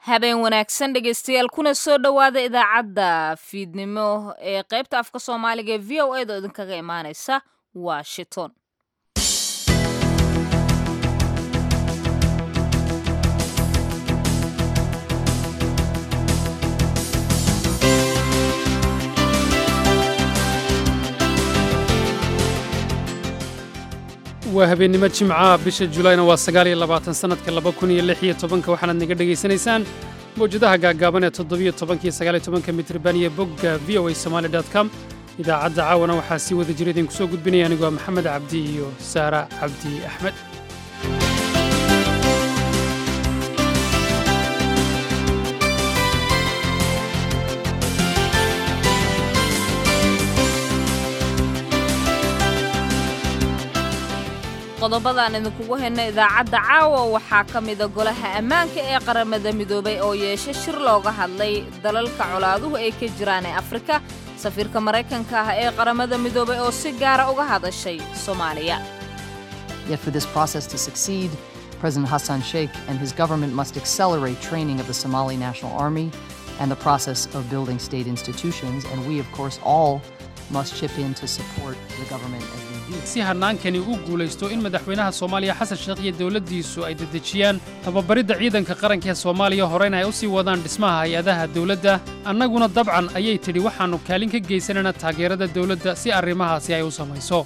habeen wanaagsan dhegaystayaal kuna soo dhowaada idaacadda fiidnimo ee qaybta afka soomaaliga ee v o a da idinkaga imaaneysa washington waa habeennimo jimca bisha julayna waa sagaal iyo labaatan sannadka laba kun iyo lix iyo tobanka waxaanaad naga dhegaysanaysaan mawjadaha gaaggaaban ee toddobiyo tobanka iyo sagaal iyo tobanka mitriban iyo bogga v o a somaali dot com idaacadda caawana waxaa sii wada jira idinku soo gudbinaya anigoo maxamed cabdi iyo saara cabdi axmed qodobadaan idinkugu hayna idaacadda caawa waxaa ka mida golaha ammaanka ee qaramada midoobay oo yeesha shir looga hadlay dalalka colaaduhu ay ka jiraan ee afrika safiirka maraykanka ah ee qaramada midoobay oo si gaara uga hadashay soomaaliya Yet for this process to succeed, President Hassan Sheikh and his government must accelerate training of the Somali National Army and the process of building state institutions, and we, of course, all must chip in to support the government as we do. si hannaankani u guulaysto in madaxweynaha soomaaliya xasan sheekh iyo dowladdiisu ay dedejiyaan tababaridda ciidanka qaranka ee soomaaliya horeyna ay u sii wadaan dhismaha hay-adaha dowladda annaguna dabcan ayay tidhi waxaannu kaalin ka geysanana taageerada dowladda si arrimahaasi ay u samayso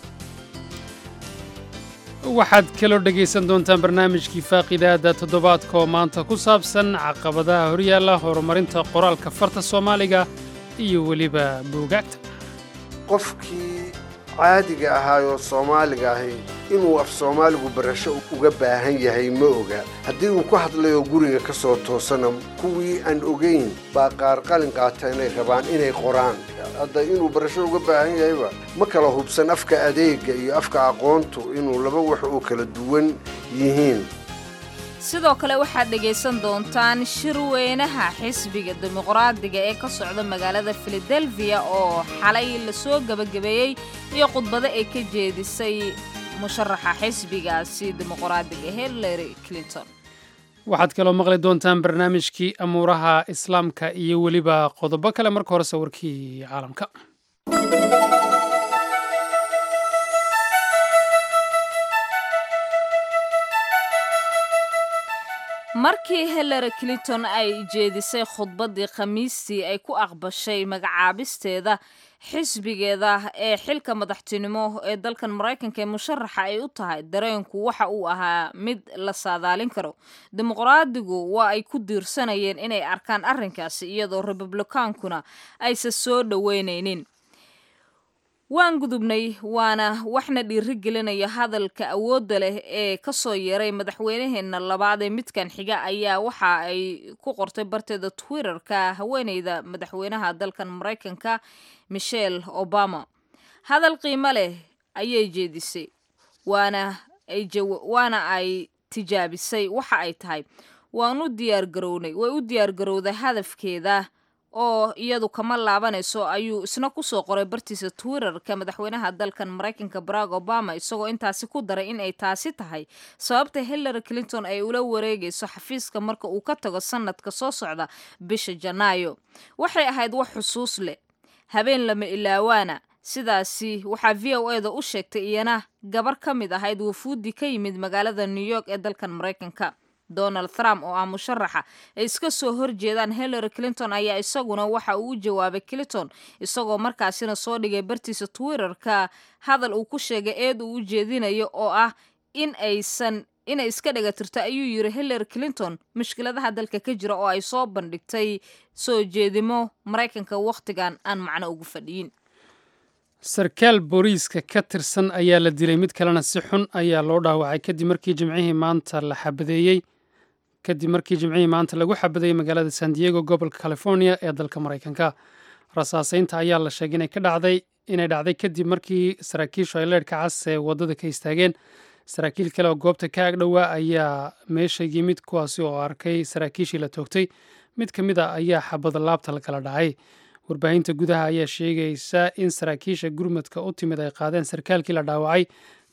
waxaad kaloo dhegaysan doontaan barnaamijkii faaqidaada toddobaadka oo maanta ku saabsan caqabadaha horyaalla horumarinta qoraalka farta soomaaliga iyo weliba buugaagta qofkii caadiga ahaayoo soomaaliga ahi inuu af soomaaligu barasho uga baahan yahay ma oga haddii uu ku hadlayoo guriga ka soo toosana kuwii aan ogayn baa qaar qalin qaata inay rabaan inay qoraan hadda inuu barasho uga baahan yahayba ma kala hubsan afka adeega iyo afka aqoontu inuu laba wax oo kala duwan yihiin sidoo kale waxaad dhegaysan doontaan shirweynaha xisbiga dimuqraadiga ee ka socda magaalada filadelfiya oo xalay lasoo gebagabeeyey iyo khudbado ay ka jeedisay musharaxa xisbigaasi dimuqraadiga hillary clinton waxaad kaloo maqli doontaan barnaamijkii amuuraha islaamka iyo weliba qodobo kale marka hore sawirkii caalamka markii hillary clinton ay jeedisay khudbaddii khamiistii ay ku aqbashay magacaabisteeda xisbigeeda ee xilka madaxtinimo ee dalkan maraykanka ee musharaxa ay u tahay dareenku waxa uu ahaa mid la saadaalin karo dimuqraadigu waa ay ku diirsanayeen inay arkaan arrinkaasi iyadoo republikaankuna aysan soo dhoweynaynin waan gudubnay waana waxna dhiiri gelinaya hadalka awoodda leh ee ka soo yeeray madaxweynaheenna labaad ee midkan xiga ayaa waxa ay ku qortay barteeda twitterka haweeneyda madaxweynaha dalkan maraykanka michelle obama hadal qiimo leh ayay jeedisay waana waana ay tijaabisay waxa ay tahay waan u diyaargarownay way u diyaargarowday hadafkeeda oo iyadu kama laabanayso ayuu isna kusoo qoray bartiisa twitterka madaxweynaha dalkan maraykanka barack obama isagoo intaasi ku daray in ay taasi tahay sababta hillary clinton ay ula wareegayso xafiiska marka uu ka tago sanadka soo socda bisha janaayo waxay ahayd wax xusuus leh habeen lama ilaawaana sidaasi waxaa v o e da u sheegtay iyana gabar ka mid ahayd wafuudi ka yimid magaalada new york ee dalkan maraykanka donald trump oo ah musharaxa ay iska soo horjeedaan hillary clinton ayaa isaguna waxa uu u jawaabay clinton isagoo markaasina soo dhigay bartiisa twitterka hadal uu ku sheegay eed uu u jeedinayo oo ah in aysan inay iska dhagatirto ayuu yiri hillary clinton mushkiladaha dalka ka jira oo ay soo bandhigtay soo jeedimo maraykanka wakhtigan aan macno ugu fadhiyin sarkaal booliiska ka tirsan ayaa la dilay mid kalena si xun ayaa loo dhaawacay kadib markii jimcihii maanta la xabadeeyey kadib markii jimcihii maanta lagu xabadeeyey magaalada san diego gobolka california ee dalka maraykanka rasaaseynta ayaa la sheegay inay ka dhacday inay dhacday kadib markii saraakiishu ay leedhka cas ee waddada ka istaageen saraakiil kale oo goobta ka agdhowaa ayaa meesha yimid kuwaasi oo arkay saraakiishii la toogtay mid ka mid a ayaa xabada laabta la kala dhacay warbaahinta gudaha ayaa sheegaysa in saraakiisha gurmadka u timid ay qaadeen sarkaalkii la dhaawacay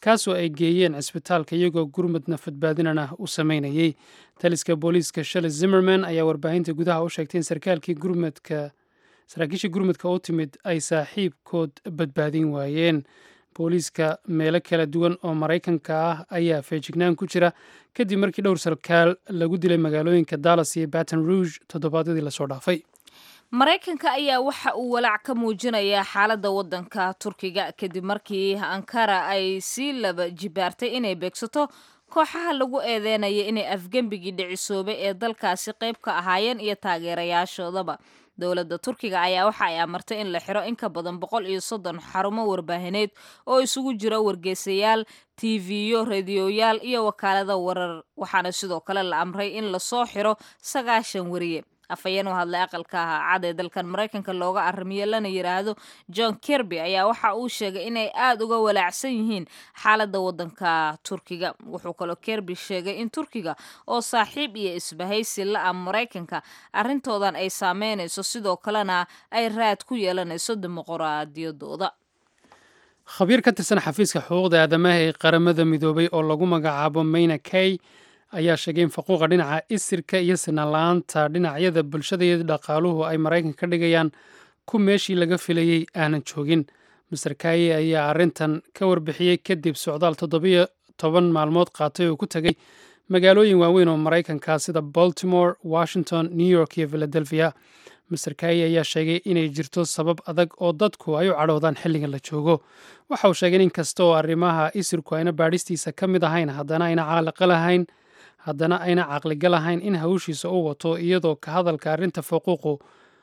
kaasoo ay geeyeen cisbitaalka iyagoo gurmad nafadbaadinana u sameynayey taliska booliiska shale zimmerman ayaa warbaahinta gudaha u sheegtay in sarkaalkii gurmadka saraakiishii gurmudka u timid ay saaxiibkood badbaadin waayeen booliiska meelo kala duwan oo maraykanka ah ayaa feejignaan ku jira kadib markii dhowr sarkaal lagu dilay magaalooyinka dallas iyo baton rouge toddobaadyadii lasoo dhaafay maraykanka ayaa waxa uu walaac ka muujinayaa xaaladda waddanka turkiga kadib markii ankara ay sii laba jibaartay inay beegsato kooxaha lagu eedeynaya inay afgembigii dhicisoobay ee dalkaasi qayb ka ahaayeen iyo taageerayaashoodaba dowladda turkiga ayaa waxa ay amartay in la xiro in ka badan boqol iyo soddon xarumo warbaahineed oo isugu jira wargeysayaal tiiviyo rediyoyaal iyo wakaalada warar waxaana sidoo kale la amray in lasoo xiro sagaashan wariye afhayeen u hadlay aqalka cad ee dalkan maraykanka looga arrimiyo lana yidhaahdo john kirby ayaa waxa uu sheegay inay aada uga walaacsan yihiin xaaladda waddanka turkiga wuxuu kaloo kirby sheegay in turkiga oo saaxiib iyo isbahaysi la-a maraykanka arrintoodan ay saameynayso sidoo kalena ay raad ku yeelanayso dimuquraadiyadooda khabiir ka tirsan xafiiska xuquuqda aadamaha ee qaramada midoobay oo lagu magacaabo mayna kay ayaa sheegay in faquuqa dhinaca isirka iyo sinaan-la-aanta dhinacyada bulshada iyo dhaqaaluhu ay maraykanka ka dhigayaan ku meeshii laga filayey aanan joogin master kaye ayaa arrintan ka warbixiyey kadib socdaal toddobiyo toban maalmood qaatay oo ku tegay magaalooyin waaweyn oo maraykanka sida baltimore washington new york iyo philadelphia master kaye ayaa sheegay inay jirto sabab adag oo dadku ay u cadhoodaan xilligan la joogo waxa uu sheegay in kasta oo arrimaha isirku ayna baadhistiisa ka mid ahayn haddana ayna caaliqa lahayn haddana ayna caqliga lahayn in hawshiisa u wato iyadoo ka hadalka arrinta faquuqu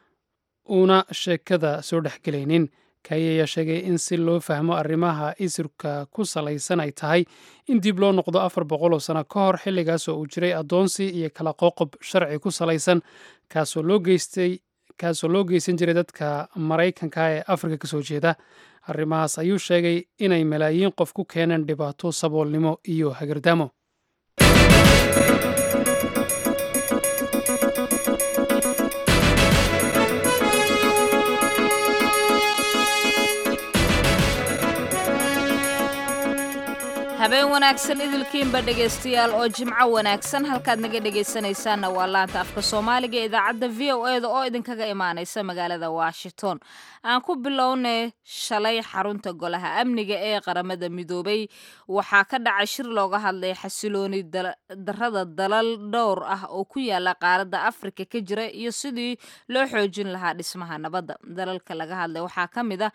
uuna sheekada soo dhexgelaynin kaye ayaa sheegay in si loo fahmo arrimaha isirka ku salaysan ay tahay in dib loo noqdo afar boqol oo sano ka hor xilligaasoo uu jiray addoonsi iyo kala qoqob sharci ku salaysan kaasoo loo geystay kaasoo loo geysan jiray dadka maraykanka ee afrika ka soo jeeda arrimahaas ayuu sheegay inay malaayiin qof ku keeneen dhibaato saboolnimo iyo hagardaamo habeen wanaagsan idilkiinba dhegaystayaal oo jimco wanaagsan halkaad naga dhegaysanaysaanna waa laanta afka soomaaliga ee idaacadda v o eda oo idinkaga imaanaysa magaalada washington aan ku bilownay shalay xarunta golaha amniga ee qaramada midoobay waxaa ka dhacay shir looga hadlay xasilooni darada dalal dhowr ah oo ku yaala qaaradda afrika ka jira iyo sidii loo xoojin lahaa dhismaha nabadda dalalka laga hadlay waxaa ka mid ah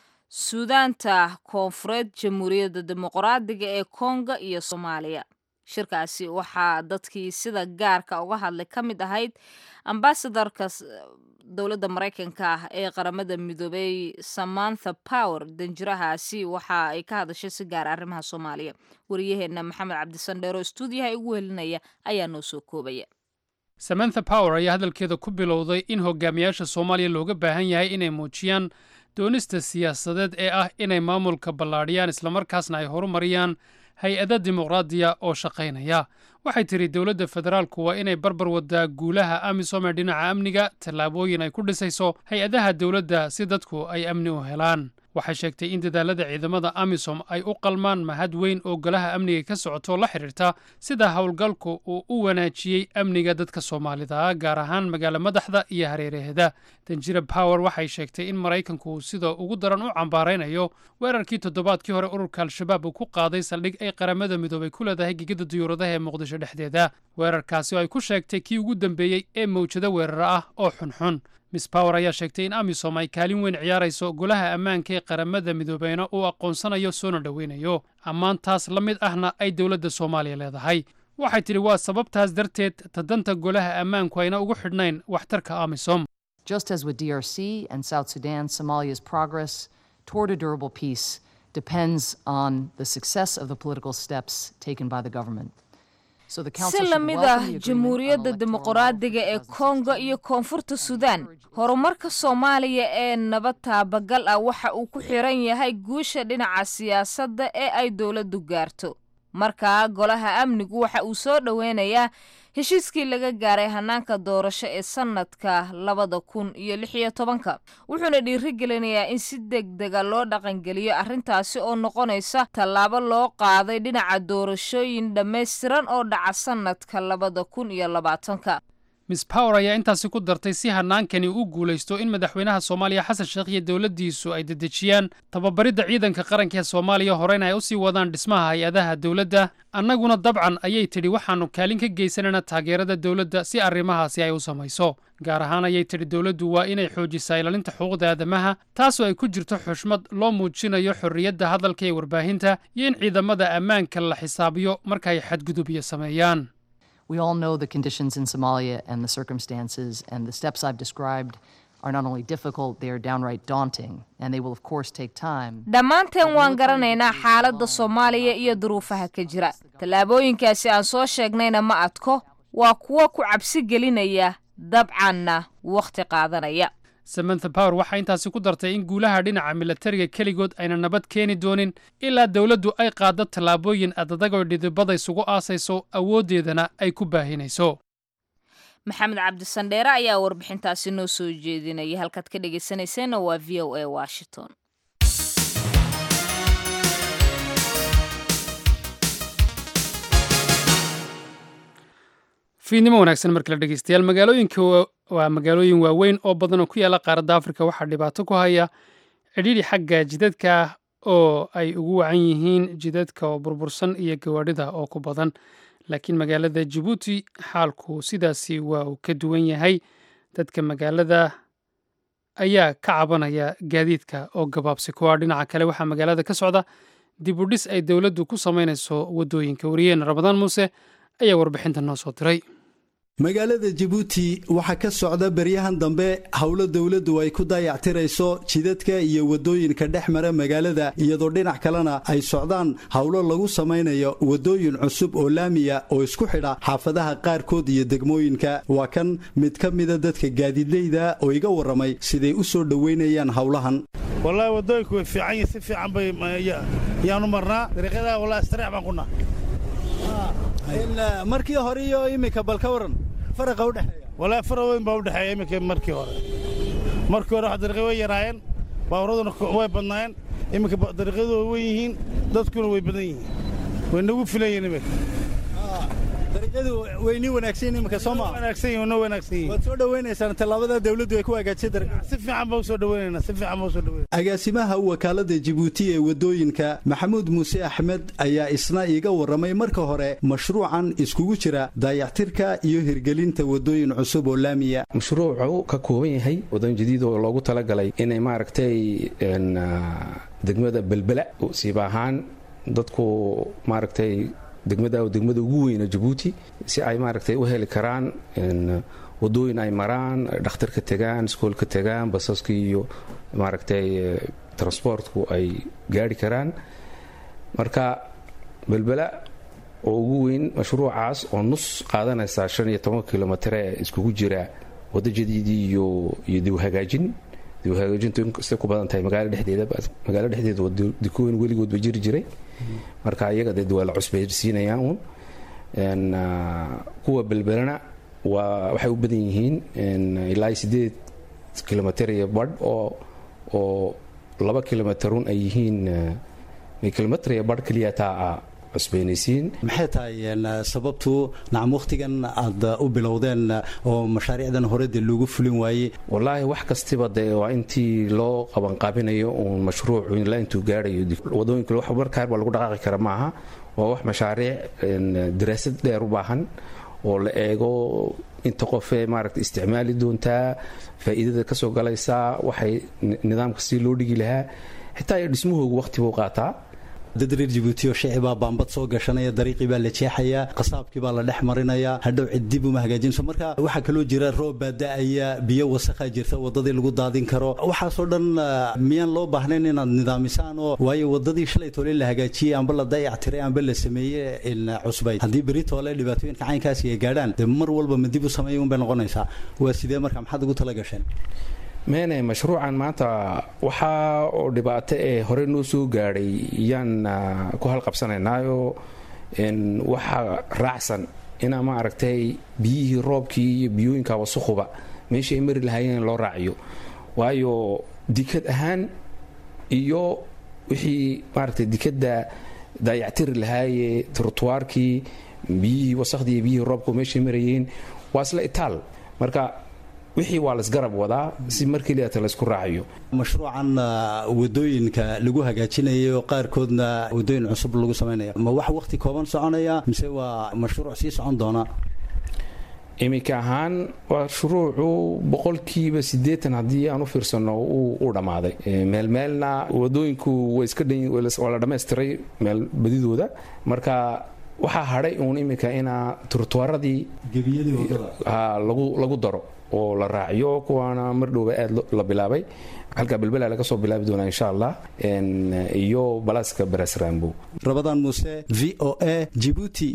suudaanta koonfureed jamhuuriyadda dimuqraadiga ee kongo iyo soomaaliya shirkaasi waxaa dadkii sida gaarka uga hadlay ka mid ahayd ambasadorka dowladda maraykanka ah ee qaramada midoobey samantha power danjirahaasi waxa ay ka hadashay si gaar arrimaha soomaaliya wariyaheenna maxamed cabdisandheer oo stuudiyaha igu helinaya ayaa noo soo koobaya samantha power ayaa hadalkeeda ku bilowday in hogaamiyaasha soomaaliya looga baahan yahay inay muujiyaan doonista siyaasadeed ee ah inay maamulka ballaadhiyaan islamarkaasna ay horumariyaan hay-ada dimuqraadiya oo shaqaynaya waxay tidhi dowladda federaalku waa inay barbar wadaa guulaha amisom ee dhinaca amniga tallaabooyin ay ku dhisayso hay-adaha dowladda si dadku ay amni u helaan waxay sheegtay in dadaalada ciidamada amisom ay u qalmaan mahad weyn oo golaha amniga ka socoto la xidhiirta sida howlgalku uu u wanaajiyey amniga dadka soomaalida gaar ahaan magaalo madaxda iyo hareeraheeda danjira power waxay sheegtay in maraykanku sida ugu daran u cambaaraynayo weerarkii toddobaadkii hore ururka al-shabaab uu ku qaaday saldhig ay qaramada midoobay ku leedahay gegada diyuuradaha ee muqdisho dhexdeeda weerarkaasi oo ay ku sheegtay kii ugu dambeeyey ee mawjado weerara ah oo xunxun miss power ayaa sheegtay in amisom ay kaalin weyn ciyaarayso golaha ammaanka ee qaramada midoobeyna uu aqoonsanayo soona dhoweynayo ammaantaas la mid ahna ay dowladda soomaaliya leedahay waxay tidhi waa sababtaas darteed tadanta golaha ammaanku ayna ugu xidhnayn waxtarka amisom Just as with DRC and South Sudan, Somalia's progress toward a durable peace depends on the success of the political steps taken by the government. So the Council si should la mid welcome ah the agreement on jamhuuriyadda electoral dimuqraadiga ee law for kongo iyo koonfurta suudaan horumarka soomaaliya ee nabad taabagal ah waxa uu ku xiran yahay guusha dhinaca siyaasadda ee ay dowladdu gaarto markaa golaha amnigu waxa uu soo dhoweynayaa heshiiskii laga gaaray hanaanka doorasho ee sanadka labada kun iyo lix iyo tobanka wuxuuna dhiirigelinayaa in si deg dega loo dhaqangeliyo arrintaasi oo noqonaysa tallaabo loo qaaday dhinaca doorashooyin dhammaystiran oo dhaca sanadka labada kun iyo labaatanka miss power ayaa intaasi ku dartay si hanaankani u guulaysto in madaxweynaha soomaaliya xasan sheekh iyo dowladdiisu ay dedejiyaan tababaridda ciidanka qaranka ee soomaaliya horeyna ay u sii wadaan dhismaha hay-adaha dowladda annaguna dabcan ayay tidhi waxaannu kaalin ka geysanayna taageerada dowladda si arrimahaasi ay u samayso gaar ahaan ayay tidhi dowladdu waa inay xoojisaa ilaalinta xuquuqda aadamaha taasoo ay ku jirto xushmad loo muujinayo xorriyadda hadalka ee warbaahinta iyo in ciidamada ammaanka la xisaabiyo marka ay xadgudubyo sameeyaan We all know the conditions in Somalia and the circumstances, and the steps I've described are not only difficult, they are downright daunting, and they will, of course, take time. dhammaanteen waan garanaynaa xaaladda soomaaliya iyo duruufaha ka jira tallaabooyinkaasi aan soo sheegnayna ma adko waa kuwo ku cabsi gelinaya dabcanna wakhti qaadanaya samantha power waxaa intaasi ku dartay in guulaha dhinaca milatariga keligood ayna nabad keeni doonin ilaa dowladdu ay qaaddo tallaabooyin adadagoo dhidibada isugu aasayso awooddeedana ay ku baahinayso maxamed cabdisandheere ayaa warbixintaasi noo soo jeedinaya halkaad ka dhegaysanayseena waa v o a washington fiidnimo wanaagsan markale dhegeystayaal magaalooyinka waa magaalooyin waaweyn oo badan oo ku yaalla qaaradda afrika waxaa dhibaato ku haya cidhiidhi xagga jidadka ah oo ay ugu wacan yihiin jidadka oo burbursan iyo gawaadhida oo ku badan laakiin magaalada jabuuti xaalku sidaasi waa uu ka duwan yahay dadka magaalada ayaa ka cabanaya gaadiidka oo gabaabsi kuwa dhinaca kale waxaa magaalada ka socda dib u dhis ay dowladdu ku samaynayso waddooyinka wariyeen ramadaan muuse ayaa warbixinta noo soo diray magaalada jabuuti waxaa ka socda beryahan dambe howlo dowladdu ay ku dayactirayso jidadka iyo waddooyinka dhex mara magaalada iyadoo dhinac kalena ay socdaan howlo lagu samaynayo waddooyin cusub oo laamiya oo isku xidha xaafadaha qaarkood iyo degmooyinka waa kan mid ka mida dadka gaadiidleyda oo iga warramay siday u soo dhoweynayaan howlahan wallaahi waddooyinku way fiican yihin si fiican bay yaanu marnaa dariiqyadaha wallahi istariix baan kunaa markii hore iyo iminka bal ka waran faraqa udhexeeya wallaahi fara weyn baa udhexeeya iminka markii hore markii hore wax dariiqyo way yaraayeen baaburaduna way badnaayeen iminka dariiqyadu way wen yihiin dadkuna way badan yihiin way nagu filan yihin iminka dariiqyadu way nii wanaagsan yihin iminka soo maa wanaagsan yihin noo wanaagsan yihin waad soo dhowaynaysaan tallaabada dawladdu ay ku hagaajisay dariiqa si fiican baan u soo dhowaynaynaa si fiican baan u soo dhawaynayna agaasimaha wakaalada jabuuti ee waddooyinka maxamuud muuse axmed ayaa isna iiga warramay marka hore mashruucan iskugu jira daayactirka iyo hirgelinta waddooyin cusub oo laamiya mashruucu ka kooban yahay wadooyin jadiid oo loogu talagalay inay maaragtay degmada belbela siiba ahaan dadku maaragtay degmada degmada ugu weyna jabuuti si ay maaragtay u heli karaan wadooyin ay maraan dhakhtarka tegaan iskoolka tegaan basaska iyo maaragtay transportku ay gaari karaan marka belbela oo ugu weyn mashruucaas oo nus qaadanaysa shan iyo toban kilomitr ee iskugu jira waddo jadiidii iyo iyo diwhagaajin diwhagaajintu inkastay ku badan tahay magaalo dhexdeeda magaalo dhexdeeda dikooyin weligood ba jiri jiray marka iyaga dee waa la cusbaysiinayaan uun kuwa belbelana waa waxay u badan yihiin ilaa sideed kilomitr iyo badh oo oo laba kilomitrun ay yihiin kilomitr iyo badh keliya taa cusbaynaysiin maxay tahay sababtu nacam wakhtigan aad u bilowdeen oo mashaariicdan hore dee loogu fulin waayey wallaahi wax kastiba dee waa intii loo qabanqaabinayo uun mashruucu ilaa intuu gaarayo wadooyinka wax markaar baa lagu dhaqaaqi kara maaha waa wax mashaariic daraasad dheer u baahan oo la eego inta qofee maaragta isticmaali doontaa faa'iidada ka soo galaysaa waxay nidaamka si loo dhigi lahaa xitaa iyo dhismahoogu wakhti buu qaataa dad reer jabuuti oo shicibaa baambad soo gashanaya dariiqii baa la jeexayaa qasaabkii baa la dhex marinayaa hadhow cid dib uma hagaajinso marka waxaa kaloo jira roob baa da-aya biyo wasakhaa jirta waddadii lagu daadin karo waxaasoo dhan miyaan loo baahnayn inaad nidaamisaan oo waayo waddadii shalay toole la hagaajiyey amba la dayac tiray amba la sameeye cusbayd haddii beri toole dhibaatooyinka caynkaasi ay gaadhaan dee mar walba ma dib u sameeya unbay noqonaysaa waa sidee marka maxaad ugu tala gasheen meene mashruucan maanta waxaa oo dhibaato ee hore noo soo gaadhay yaan ku halqabsanaynaayo waxaa raacsan inaa ma aragtay biyihii roobkii iyo biyooyinka wasakhuba meeshii ay mari lahaayeen in loo raaciyo waayo dikad ahaan iyo wixii maaragtay dikadda daayactiri lahaayee trotuwaarkii biyihii wasakhdii iyo biyihii roobku meeshay marayeen waa isla itaal marka wixii waa laisgarab wadaa si markii liata laysku raacayo mashruucan wadooyinka lagu hagaajinayo qaarkoodna wadooyin cusub lagu samaynaya ma wax waqti kooban soconaya mise waa mashruuc sii socon doona iminka ahaan waa shuruucu boqolkiiba siddeetan haddii aan u fiirsano uu dhammaaday meelmeelna wadooyinku waa la dhammaystiray meel badidooda marka waxaa hadhay uun iminka inaa turtuwaaradii lagu daro oo la raaciyo kuwaana mar dhowba aad la bilaabay halka belbela laga soo bilaabi doonaa insha allah iyo balaaska baras rambo rabadaan muuse v o a jibuuti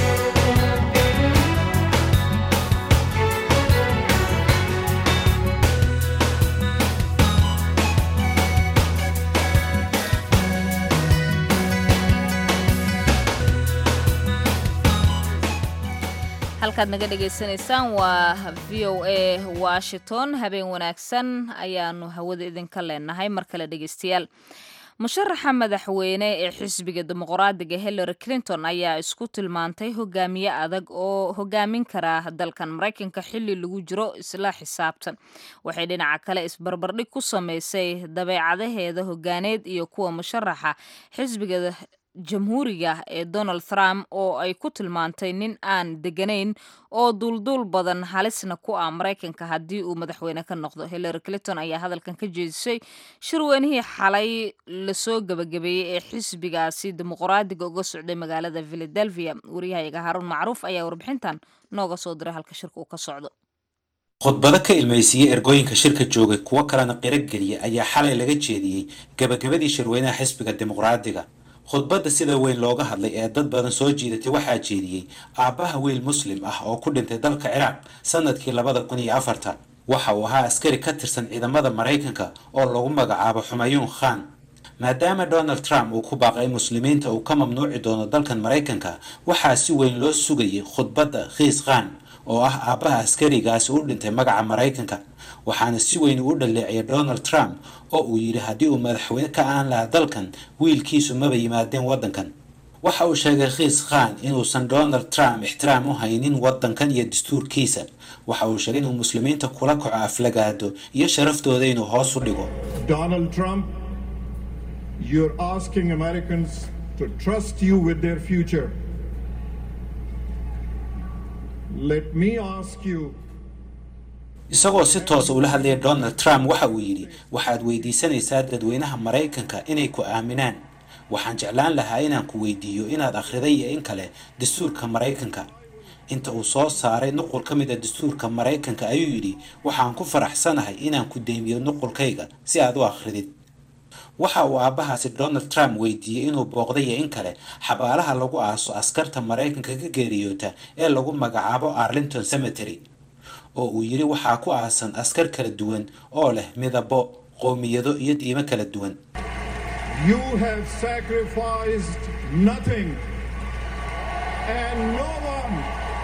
halkaad naga dhagaysanaysaan waa v o a washington habeen wanaagsan ayaanu hawada idinka leenahay mar kale dhegaystayaal musharaxa madaxweyne ee xisbiga dimuqraadiga hillary clinton ayaa isku tilmaantay hogaamiye adag oo hogaamin kara dalkan maraykanka xili lagu jiro isla xisaabtan waxay dhinaca kale isbarbardhig ku sameysay dabeecadaheeda hogaaneed iyo kuwa musharaxa xisbiga jamhuuriga ee donald trump oo ay ku tilmaantay nin aan deganayn oo duulduul badan halisna ku ah maraykanka haddii uu madaxweyne ka noqdo hillary clinton ayaa hadalkan ka jeedisay shirweynihii xalay lasoo gebagabeeyey ee xisbigaasi dimuqraadiga uga socday magaalada philadelphia wariyahayaga haruun macruuf ayaa warbixintan nooga soo diray halka shirka uu ka socdo khudbado ka ilmaysiiyey ergooyinka shirka joogay kuwo kalena qirogeliya ayaa xalay laga jeediyey gebagabadii shirweynaha xisbiga dimuqraadiga khudbadda sida weyn looga hadlay ee dad badan soo jiidatay waxaa jeediyey aabbaha wiil muslim ah oo ku dhintay dalka ciraaq sanadkii labada kun iyo afarta waxa uu ahaa askari ka tirsan ciidamada maraykanka oo lagu magacaabo xumayuun khan maadaama donald trump uu ku baaqay muslimiinta uu ka mamnuuci doono dalkan maraykanka waxaa si weyn loo sugayay khudbadda khiis khan oo ah aabbaha askarigaasi u dhintay magaca maraykanka waxaana si weyn uu dhaleeciyay donald trump oo uu yidhi haddii uu madaxweyne ka aan lahaa dalkan wiilkiisu maba yimaadeen waddankan waxa uu sheegay khiis khan inuusan donald trump ixtiraam u haynin waddankan iyo dastuurkiisa waxa uu sheegay inuu muslimiinta kula kaco aflagaado iyo sharaftooda inuu hoos u dhigo Donald Trump, you're asking Americans to trust you with their future. Let me ask you. isagoo si toosa ula hadlaya donald trump waxa uu yidhi waxaad weydiisanaysaa dadweynaha maraykanka inay ku aaminaan waxaan jeclaan lahaa inaan ku weydiiyo inaad akhriday iyo in kale dastuurka maraykanka inta uu soo saaray nuqul ka mid a dastuurka maraykanka ayuu yidhi waxaan ku faraxsanahay inaan ku deymiyo nuqulkayga si aad u akhridid waxa uu aabbahaasi donald trump weydiiyey inuu booqday iyo in kale xabaalaha lagu aaso askarta maraykanka ka geeriyoota ee lagu magacaabo arlington cemetery oo uu yidhi waxaa ku aasan askar kala duwan oo leh midabo qowmiyado iyo diimo kala duwan You have sacrificed nothing and no one.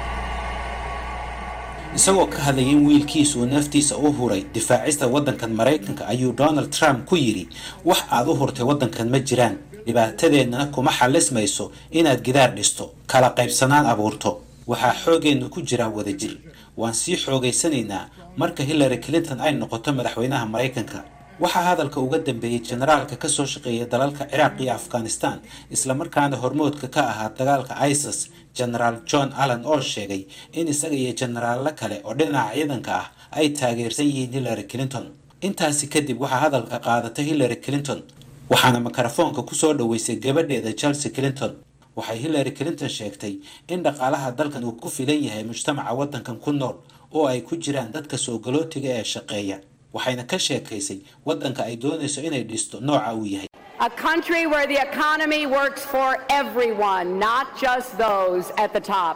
isagoo ka hadlayay in wiilkiisu uu naftiisa u huray difaacista waddankan maraykanka ayuu donald trump ku yidhi wax aad u hurtay waddankan ma jiraan dhibaatadeennana kuma xallismayso inaad gidaar dhisto kala qaybsanaan abuurto waxaa xoogeennu ku jiraa wadajir waan sii xoogaysanaynaa marka hillary clinton ay noqoto madaxweynaha maraykanka waxaa hadalka uga dambeeyey generaalka ka soo shaqeeya dalalka ciraaq iyo afghanistan islamarkaana hormoodka ka ahaa dagaalka isis genaraal john allen oo sheegay in isaga iyo generaallo kale oo dhinaca ciidanka ah ay taageersan yihiin hillary clinton intaasi kadib waxaa hadalka qaadatay hillary clinton waxaana mikrofoonka kusoo dhoweysay gabadheeda chelsea clinton waxay hillary clinton sheegtay in dhaqaalaha dalkan uu ku filan yahay mujtamaca waddankan ku nool oo ay ku jiraan dadka soo galootiga ee shaqeeya waxayna ka sheekaysay waddanka ay doonayso inay dhisto nooca uu yahay A country where the economy works for everyone, not just those at the top.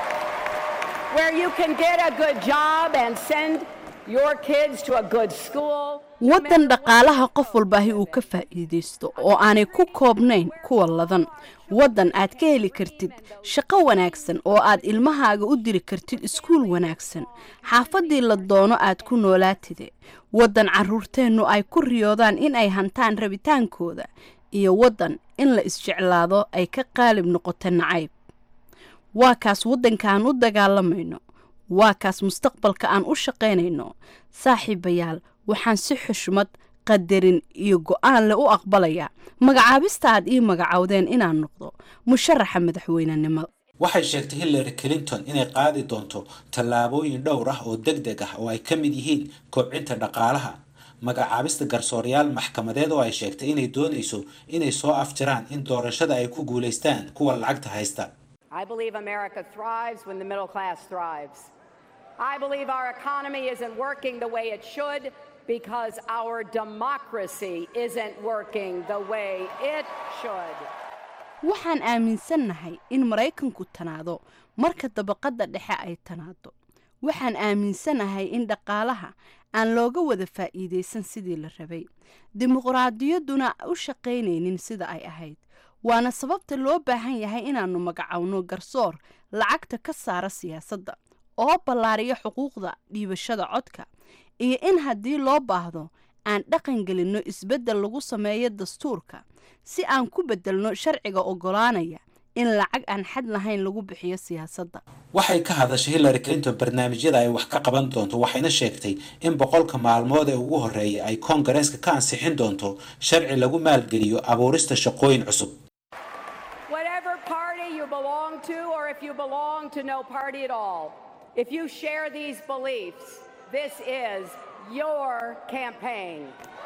Where you can get a good job and send your kids to a good school. waddan dhaqaalaha qof walbaahi uu ka faa'iidaysto oo aanay ku koobnayn kuwa ladan waddan aad ka heli kartid shaqo wanaagsan oo aad ilmahaaga u diri kartid iskuul wanaagsan xaafaddii la doono aad ku noolaatide waddan carruurteennu ay ku riyoodaan in ay hantaan rabitaankooda iyo waddan in la isjeclaado ay ka qaalib noqoto nacayb waa kaas waddanka aan u dagaalamayno waa kaas mustaqbalka aan u shaqaynayno saaxiibayaal waxaan si xushmad qadarin iyo go'aan leh u aqbalayaa magacaabista aad ii magacowdeen inaan noqdo musharaxa madaxweynenimada waxay sheegtay hillary clinton inay qaadi doonto tallaabooyin dhowr ah oo deg deg ah oo ay ka mid yihiin kobcinta dhaqaalaha magacaabista garsoorayaal maxkamadeed oo ay sheegtay inay doonayso inay soo afjaraan in doorashada ay ku guulaystaan kuwa lacagta haysta I believe America thrives when the middle class thrives. I believe our economy isn't working the way it should because our democracy isn't working the way it should. waxaan aaminsannahay in maraykanku tanaado marka dabaqadda dhexe ay tanaado waxaan aaminsanahay in dhaqaalaha aan looga wada faa'iidaysan sidii la rabay dimuqraadiyadduna u shaqaynaynin sida ay ahayd waana sababta loo baahan yahay inaannu magacowno garsoor lacagta ka saara siyaasadda oo ballaariyo xuquuqda dhiibashada codka iyo in haddii loo baahdo aan dhaqan gelinno isbeddel lagu sameeyo dastuurka si aan ku beddelno sharciga oggolaanaya in lacag aan xad lahayn lagu bixiyo siyaasadda waxay ka hadashay hillary clinton barnaamijyada ay wax ka qaban doonto waxayna sheegtay in boqolka maalmood ee ugu horreeya ay koongareeska ka ansixin doonto sharci lagu maalgeliyo abuurista shaqooyin cusub Whatever party you belong to, or if you belong to no party at all, if you share these beliefs, this is your campaign.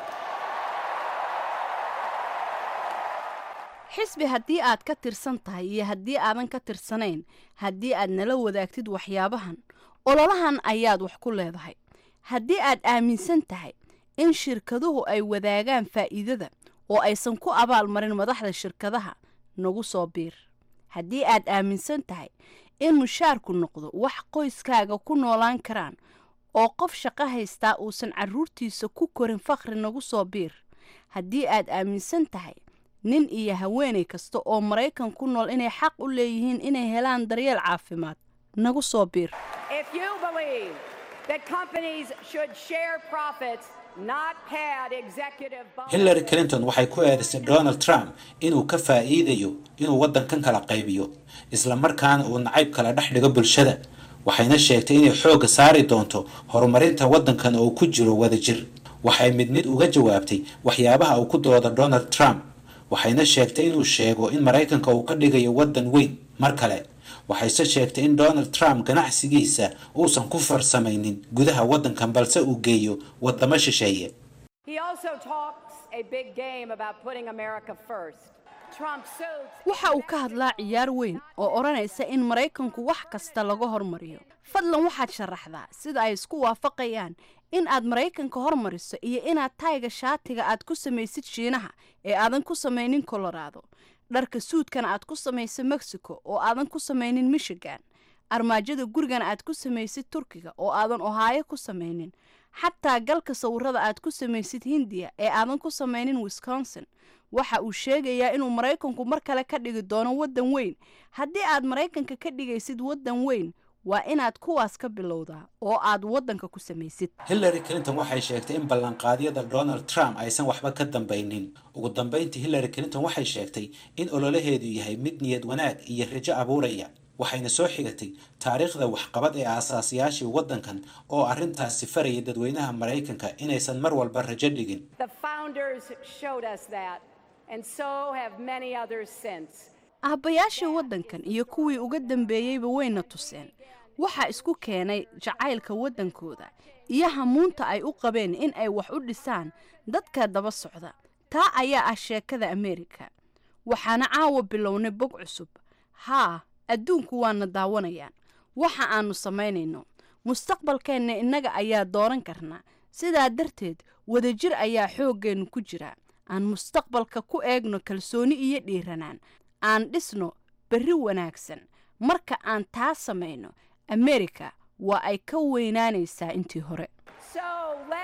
xisbi haddii aad ka tirsan tahay iyo haddii aadan ka tirsanayn haddii aad nala wadaagtid waxyaabahan ololahan ayaad wax ku leedahay haddii aad aaminsan tahay in shirkaduhu ay wadaagaan faa'iidada oo aysan ku abaalmarin madaxda shirkadaha nagu soo biir haddii aad aaminsan tahay in mushaarku noqdo wax qoyskaaga ku noolaan karaan oo qof shaqo haystaa uusan carruurtiisa ku korin fakhri nagu soo biir haddii aad aaminsan tahay nin iyo haweenay kasta oo maraykan ku nool inay xaq u leeyihiin inay helaan daryeel caafimaad nagu soo biir If you believe that companies should share profits, not pad executive bonuses. hillary clinton waxay ku eedaysay donald trump inuu ka faa'iidayo inuu waddankan kala qaybiyo isla markaana uu nacayb kala dhex dhigo bulshada waxayna sheegtay inay xoogga saari doonto horumarinta waddankan oo ku jiro wadajir waxay mid mid uga jawaabtay waxyaabaha uu ku dooda donald trump waxayna sheegtay inuu sheego in maraykanka uu ka dhigayo waddan weyn mar kale waxayse sheegtay in donald trump ganacsigiisa uusan ku farsamaynin gudaha waddankan balse uu geeyo waddamo shisheeye He also talks a big game about putting America first. Trump suits waxa uu ka hadlaa ciyaar weyn oo odhanaysa in maraykanku wax kasta laga hormariyo fadlan waxaad sharaxdaa sida ay isku waafaqayaan in aad maraykanka hormariso iyo inaad tayga shaatiga aad ku samaysid shiinaha ee aadan ku samaynin colorado dharka suudkana aad ku samayso mexico oo aadan ku samaynin michigan armaajada gurigana aad ku samaysid turkiga oo aadan ohaayo ku samaynin xataa galka sawirada aad ku samaysid hindiya ee aadan ku samaynin wisconsin waxa uu sheegayaa inuu maraykanku mar kale ka dhigi doono waddan weyn haddii aad maraykanka ka dhigaysid waddan weyn waa inaad kuwaas ka bilowdaa oo aad waddanka ku samaysid hillary clinton waxay sheegtay in ballanqaadyada donald trump aysan waxba ka dambaynin ugu dambayntii hillary clinton waxay sheegtay in ololaheedu yahay mid niyad wanaag iyo rajo abuuraya waxayna soo xigatay taariikhda waxqabad ee aasaasiyaashii waddankan oo arrintaasi farayay dadweynaha maraykanka inaysan mar walba rajo dhigin The founders showed us that, and so have many others since. aabbayaashii waddankan iyo kuwii uga dambeeyeyba wayna tuseen waxaa isku keenay jacaylka waddankooda iyo hamuunta ay u qabeen in ay wax u dhisaan dadka daba socda taa ayaa ah sheekada ameerika waxaana caawa bilownay bog cusub haa adduunku waana daawanayaan waxa aannu samaynayno mustaqbalkeenna innaga ayaa dooran karnaa sidaa darteed wadajir ayaa xooggeennu ku jira aan mustaqbalka ku eegno kalsooni iyo dhiiranaan aan dhisno berri wanaagsan marka aan taa samayno ameerika waa ay ka weynaanaysaa intii hore So let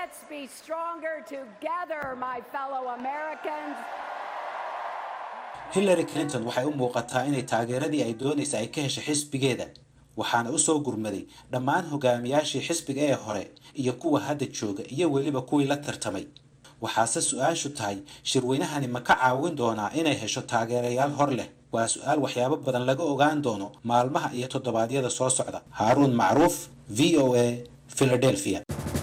Let's be stronger together, my fellow Americans. hillary clinton waxay u muuqataa inay taageeradii ay doonaysa ay ka heshay xisbigeeda waxaana u soo gurmaday dhammaan hogaamiyaashii xisbiga ee hore iyo kuwa hadda jooga iyo weliba kuwii la tartamay waxaase su-aashu tahay shirweynahani ma ka caawin doonaa inay hesho taageerayaal hor leh waa su-aal waxyaabo badan laga ogaan doono maalmaha iyo toddobaadyada soo socda haaruun macruuf v o a philadelphia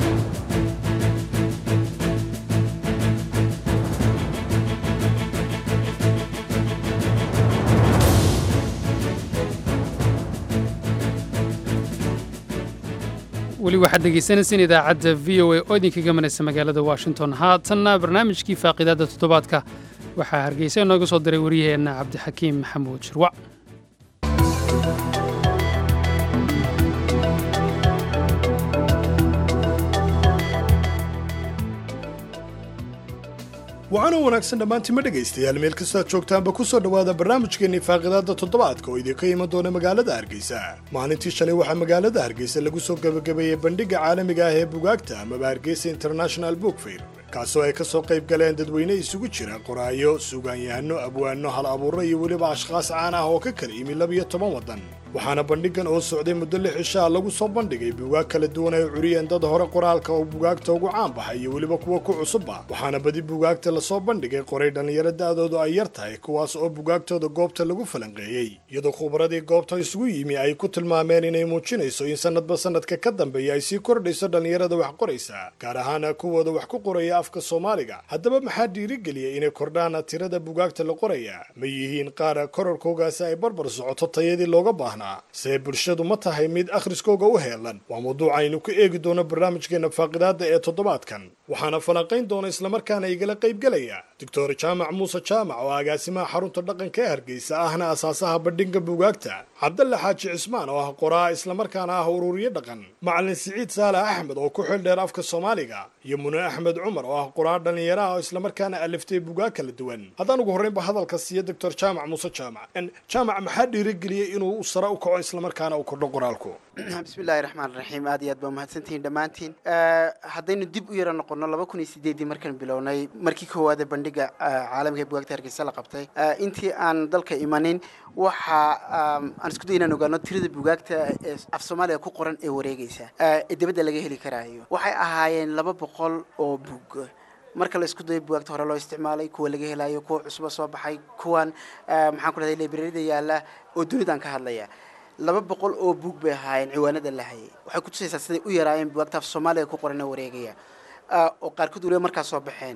weli waxaad dhegaysanayseen idaacadda v o a oo idinka gamanaysa magaalada washington haatanna barnaamijkii faaqiidaadda toddobaadka waxaa hargeysa inooga soo diray waryaheenna cabdixakiim maxamuud shirwac waxaana wanaagsan dhammaantiima dhegaystayaal meel kastaad joogtaanba ku soo dhowaada barnaamijkeennii faaqidaadda toddobaadka oo idinka iman doona magaalada hargeysa maalintii shalay waxaa magaalada hargeysa lagu soo gebagabeeyey bandhigga caalamiga ah ee bugaagta amaba hargeysa international book fair kaasoo ay ka soo qayb galeen dadweyne isugu jira qoraayo suugaanyahano abwaano hal abuuro iyo weliba ashkhaas caan ah oo ka kala yimi labiyo toban waddan waxaana bandhiggan oo socday muddo lix cishaa lagu soo bandhigay bugaag kala duwan ay curiyeen dad hore qoraalka oo bugaagta ugu caan baxay iyo weliba kuwa ku cusubba waxaana badi bugaagta lasoo bandhigay qoray dhallinyaro da'doodu ay yar tahay kuwaas oo bugaagtooda goobta lagu falanqeeyey iyadoo khubradii goobta isugu yimi ay ku tilmaameen inay muujinayso in sanadba sanadka ka dambeeya ay sii kordhayso dhallinyarada wax qoraysa gaar ahaana kuwooda wax ku qoraya afka soomaaliga haddaba maxaa dhiirigeliyay inay kordhaan tirada bugaagta la qoraya ma yihiin qaar korarkoogaasi ay barbar socoto tayadii looga baahnaa see bulshadu ma tahay mid akhriskooga u heelan waa mawduuc aynu ku eegi doono barnaamijkeena faaqidaadda ee toddobaadkan waxaana falanqayn doona islamarkaana igala qaybgelaya doctor jaamac muuse jaamac oo agaasimaha xarunta dhaqanka ee hargeysa ahna asaasaha bandhigga bugaagta cabdalle xaaji cismaan oo ah qoraa islamarkaana ah ururiye dhaqan macalin siciid saalax axmed oo ku xil dheer afka soomaaliga iyo mune axmed cumar oo ah qoraa dhallinyaraha oo islamarkaana aliftay bugaag kala duwan haddaan ugu horreynba hadalka siiya doctor jaamac muuse jaamac jaamac maxaa dhiirigeliyey inuu sare u kaco islamarkaana uu kordho qoraalku bismillahi raxmaan raxiim aad iyo aad baa mahadsantihiin dhammaantiin haddaynu dib u yara noqono laba kun iyo sideedii markaan bilownay markii koowaade bandhiga caalamiga ee bugaagta hargeysa la qabtay intii aan dalka imanin waxa aan isku day inaan ogaano tirada bugaagta ee af soomaaliga ku qoran ee wareegaysa ee dibadda laga heli karaayo waxay ahaayeen laba boqol oo bug marka la isku dayo bugaagta hore loo isticmaalay kuwa laga helayo kuwa cusuba soo baxay kuwan maxaan ku dhahday librarida yaalla oo dunidaan ka hadlaya laba boqol oo buug bay ahaayeen ciwaanada la hayay waxay kutusaysaa siday u yaraayeen bugaagta af soomaaliga ku qoran ee wareegaya oo qaarkood waliba markaa soo baxeen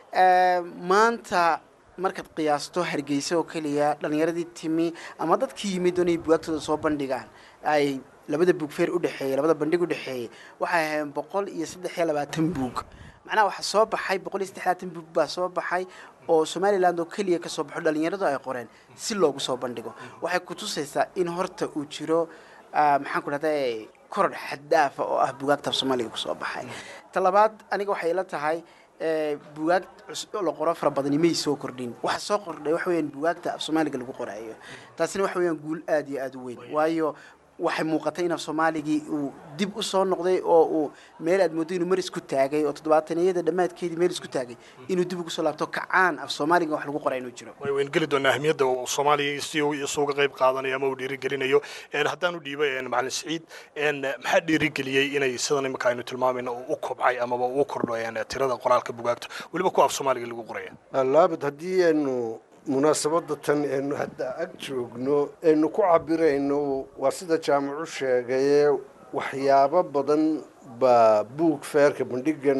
maanta markaad qiyaasto hargeysa oo keliya dhallinyaradii timi ama dadkii yimid doonay bugaagtooda soo bandhigaan ay labada buug feer udhexeeyey labada bandhig udhexeeyey waxay ahaayeen boqol iyo saddex iyo labaatan buug macnaha waxaa soo baxay boqol iyo saddex labaatan buug baa soo baxay oo somaliland oo keliya kasoo baxo dhallinyaradu ay qoreen si loogu soo bandhigo waxay kutusaysaa in horta uu jiro maxaan ku dhahday koror xaddaafa oo ah bugaagta af soomaaliga kusoo baxay ta labaad aniga waxay ila tahay bugaag la qoro fara badani may soo kordhin waxa soo kordhay waxa weyaan bugaagta af soomaaliga lagu qoraayo taasina waxa weyaan guul aad iyo aada u weyn waayo waxay muuqatay in af soomaaligii uu dib u soo noqday oo uu meel aad moodo inuu mar isku taagay oo toddobaataniyada dhammaadkeedii meel isku taagay inuu dib ugu soo laabto kacaan af soomaaliga wax lagu qoraa inuu jiro way weyn geli doonaa ahmiyadda uu soomaaliya si uu isuga qayb qaadanayo ama uu dhiirigelinayo haddaan u dhiibo macalin siciid maxaa dhiirigeliyey inay sidan imika aynu tilmaamayno uu u kobcay amaba uu kordho tirada qoraalka bugaagta weliba kuwa af soomaaliga lagu qoraya laabad haddii aynu munaasabadda tan aynu hadda ag joogno aynu ku cabirayno waa sida jaamacu sheegaye waxyaabo badan baa buug feerka bandhigan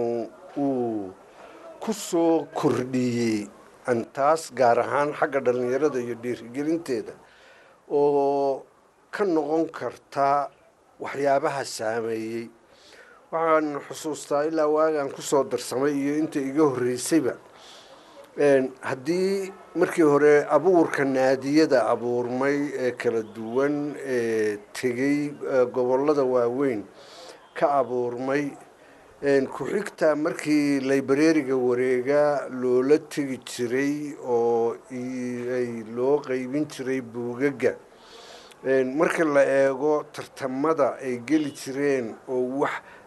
uu ku soo kordhiyey taas gaar ahaan xagga dhallinyarada iyo dhiirigelinteeda oo ka noqon karta waxyaabaha saameeyey waxaan xusuustaa ilaa waagaan kusoo darsamay iyo inta iga horreysayba haddii markii hore abuurka naadiyada abuurmay ee kala duwan ee tegey gobollada waaweyn ka abuurmay ku-xigta markii librariga wareega loola tegi jiray oo ay loo qeybin jiray buugaga marka la eego tartamada ay geli jireen oo wax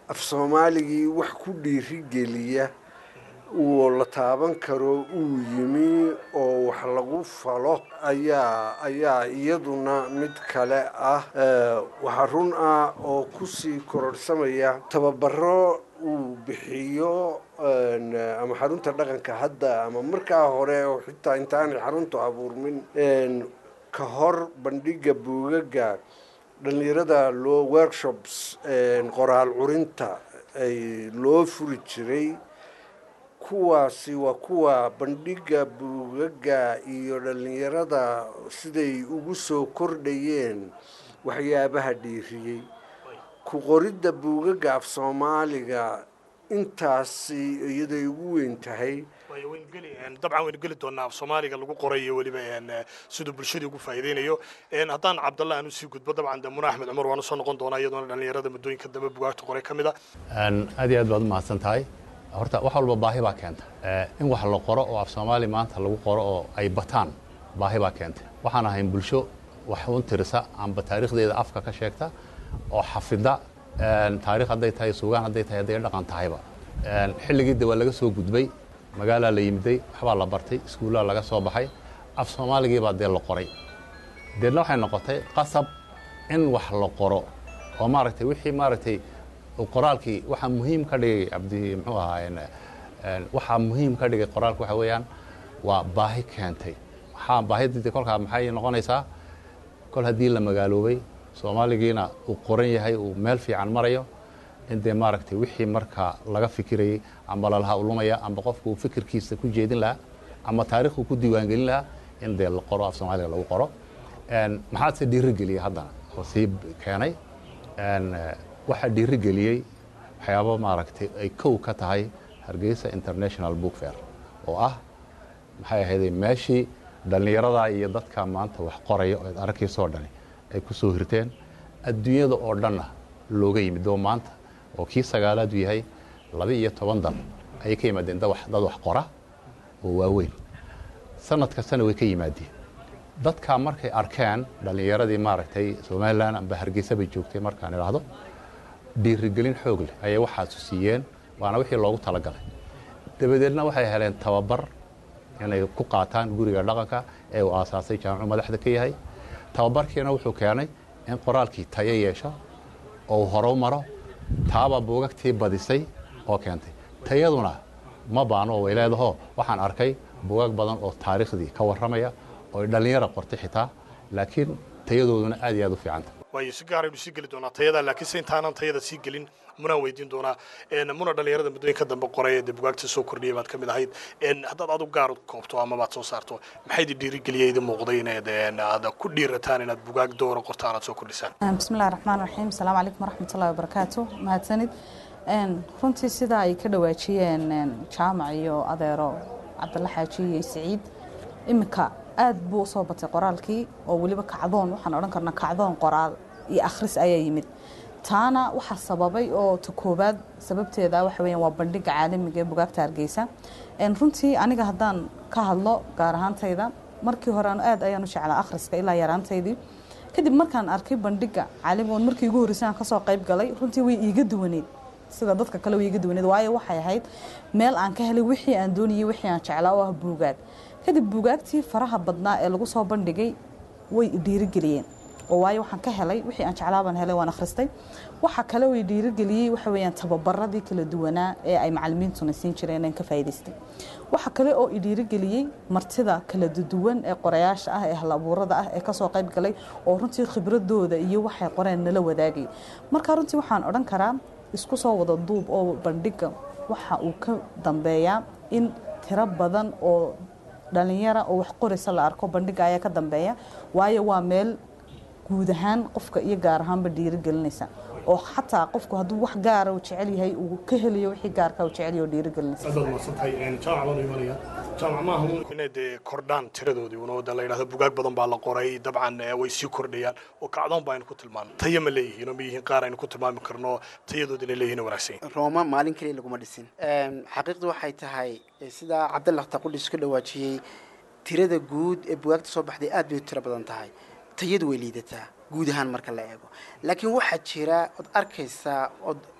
af soomaaligii wax ku dhiirigeliya uu la taaban karo uu yimi oo wax lagu falo ayaa ayaa iyaduna mid kale ah waxaa run ah oo kusii kororhsamaya tababaro uu bixiyo ama xarunta dhaqanka hadda ama markaa hore oo xitaa intaanay xaruntu abuurmin ka hor bandhiga buugaga dhallinyarada loo workshops qoraal curinta ay loo furi jiray kuwaasi waa kuwa bandhiga buugaga iyo dhallinyarada siday ugu soo kordhayeen waxyaabaha dhiiriyey ku qoridda buugaga af soomaaliga intaasi iyaday ugu weyn tahay dabcan waynu geli doonaa af soomaaliga lagu qorayo weliba siduu bulshadii ugu faa'iideynayo haddaan cabdalla aan usii gudbo dabcan de muna axmed cumar waan usoo noqon doonaa iyadoona dhallinyarada muddooyinka dambe bugaagta qoray ka mid a aad iyo aad baad umahadsan tahay horta wax walba baahi baa keenta in wax la qoro oo af soomaali maanta lagu qoro oo ay bataan baahi baa keenta waxaan ahayn bulsho wax un tirisa amba taariikhdeeda afka ka sheegta oo xafida taarikh hadday tahay sugaan hadday tahay hadday dhaqan tahayba xilligii de waa laga soo gudbay magaalaa la yimiday waxbaa la bartay iskuullaa laga soo baxay af soomaaligiibaa dee la qoray deedna waxay noqotay qasab in wax la qoro oo maaragtay wixii maaragtay qoraalkii waxaa muhiim ka dhigay cabdi muxuu ahaa waxaa muhiim ka dhigay qoraalka waxa weeyaan waa baahi keentay waxaa baahidii kolkaa maxay noqonaysaa kol haddii la magaaloobay soomaaligiina uu qoran yahay uu meel fiican marayo in dee maaragtay wixii markaa laga fikirayay amba lalaha ulumaya amba qofku uu fikirkiisa ku jeedin lahaa ama taarikhuu ku diiwaangelin lahaa in dee la qoro af soomaaliga lagu qoro maxaase dhiirigeliyey haddana oo sii keenay waxaa dhiirigeliyey waxyaabo maaragtay ay kow ka tahay hargeysa international book fair oo ah maxay ahayday meeshii dhallinyaradaa iyo dadka maanta wax qoraya oo aragkiisoo dhani ay ku soo hirteen adduunyada oo dhanna looga yimid oo maanta oo kii sagaalaadu yahay laba iyo toban dal ayay ka yimaadeen dad wax qora oo waaweyn sanad kastana way ka yimaadeen dadkaa markay arkeen dhallinyaradii maaragtay somalilan amba hargeysa bay joogtay markaan idhaahdo dhiirigelin xoog leh ayay waxaasu siiyeen waana wixii loogu talagalay dabadeedna waxay heleen tababar inay ku qaataan guriga dhaqanka ee uu aasaasay jaamicu madaxda ka yahay tababarkiina wuxuu keenay in qoraalkii tayo yeesho oo horo maro taaba buugagtii badisay oo keentay tayaduna ma baano way leedaho waxaan arkay buugag badan oo taariikhdii ka warramaya oo dhallinyara qortay xitaa laakiin tayadooduna aad iyo aad u fiicanta waayo si gaaraynu sii geli doonaa tayada laakiin se intaanan tayada sii gelin munaan weydiin doonaa muna dhallinyarada muddooyinka dambe qoray ee dee bugaagta soo kordhiyay baad ka mid ahayd haddaad adu gaar koobto ama baad soo saarto maxay idin dhiirigeliya idin muuqday inaad aad ku dhiirataan inaad bugaag doora qortaan aad soo kordhisaan bismillahi raxmaan raxiim asalaamu calaykum waraxmatullahi wabarakaatu mahadsanid runtii sida ay ka dhawaajiyeen jaamac iyo adeero cabdalla xaaji iyo siciid iminka aad buu usoo batay qoraalkii oo weliba kacdoon waxaan odhan karnaa kacdoon qoraal iyo akhris ayaa yimid taana waxaa sababay oo ta koobaad sababteeda waxa weeyaan waa bandhiga caalamiga ee bugaagta hargeysa runtii aniga haddaan ka hadlo gaar ahaantayda markii hore anu aad ayaan u jeclaa akhriska ilaa yaraantaydii kadib markaan arkay bandhiga caalamiga oon markii ugu horreysay aan kasoo qayb galay runtii way iiga duwaneyd sida dadka kale way iiga duwaneyd waayo waxay ahayd meel aan ka helay wixii aan doonayay wixii aan jeclaa oo ah buugaag kadib buugaagtii faraha badnaa ee lagu soo bandhigay way dhiirigeliyeen oo waayo waxaan ka helay wixii aan jeclaa baan helay waan akhristay waxa kale way dhiirigeliyey waxa weeyaan tababaradii kala duwanaa ee ay macallimiintuna siin jireen aan ka faa'iidaystay waxa kale oo i dhiirigeliyey martida kala duwan ee qorayaasha ah ee halabuurada ah ee kasoo qayb galay oo runtii khibradooda iyo waxay qoreen nala wadaagay marka runtii waxaan odhan karaa isku soo wada duub oo bandhiga waxa uu ka dambeeyaa in tiro badan oo dhalinyara oo wax qoraysa la arko bandhiga ayaa ka dambeeya waayo waa meel guud ahaan qofka iyo gaar ahaanba dhiirigelinaysa oo xataa qofku hadduu wax gaara uu jecel yahay uu ka helayo wixii gaarka uu jecel yahay oo dhiirigelinaysa aad baad mahadsantahay jaamac baan u imanaya jaamac maaha inay dee kordhaan tiradoodii unoo de la yidhahdo bugaag badan baa la qoray dabcan way sii kordhayaan oo kacdoon ba aynu ku tilmaano tayo ma leeyihiin oo ma yihiin qaar aynu ku tilmaami karno tayadood inay leeyihiin wanaagsan rooma maalin kaliya laguma dhisin xaqiiqdu waxay tahay sidaa cabdalla taqudhis ka dhawaajiyey tirada guud ee bugaagta soo baxday aad bay u tiro badan tahay tayadu way liidataa guud ahaan marka la eego laakiin waxaa jira ood arkaysaa ood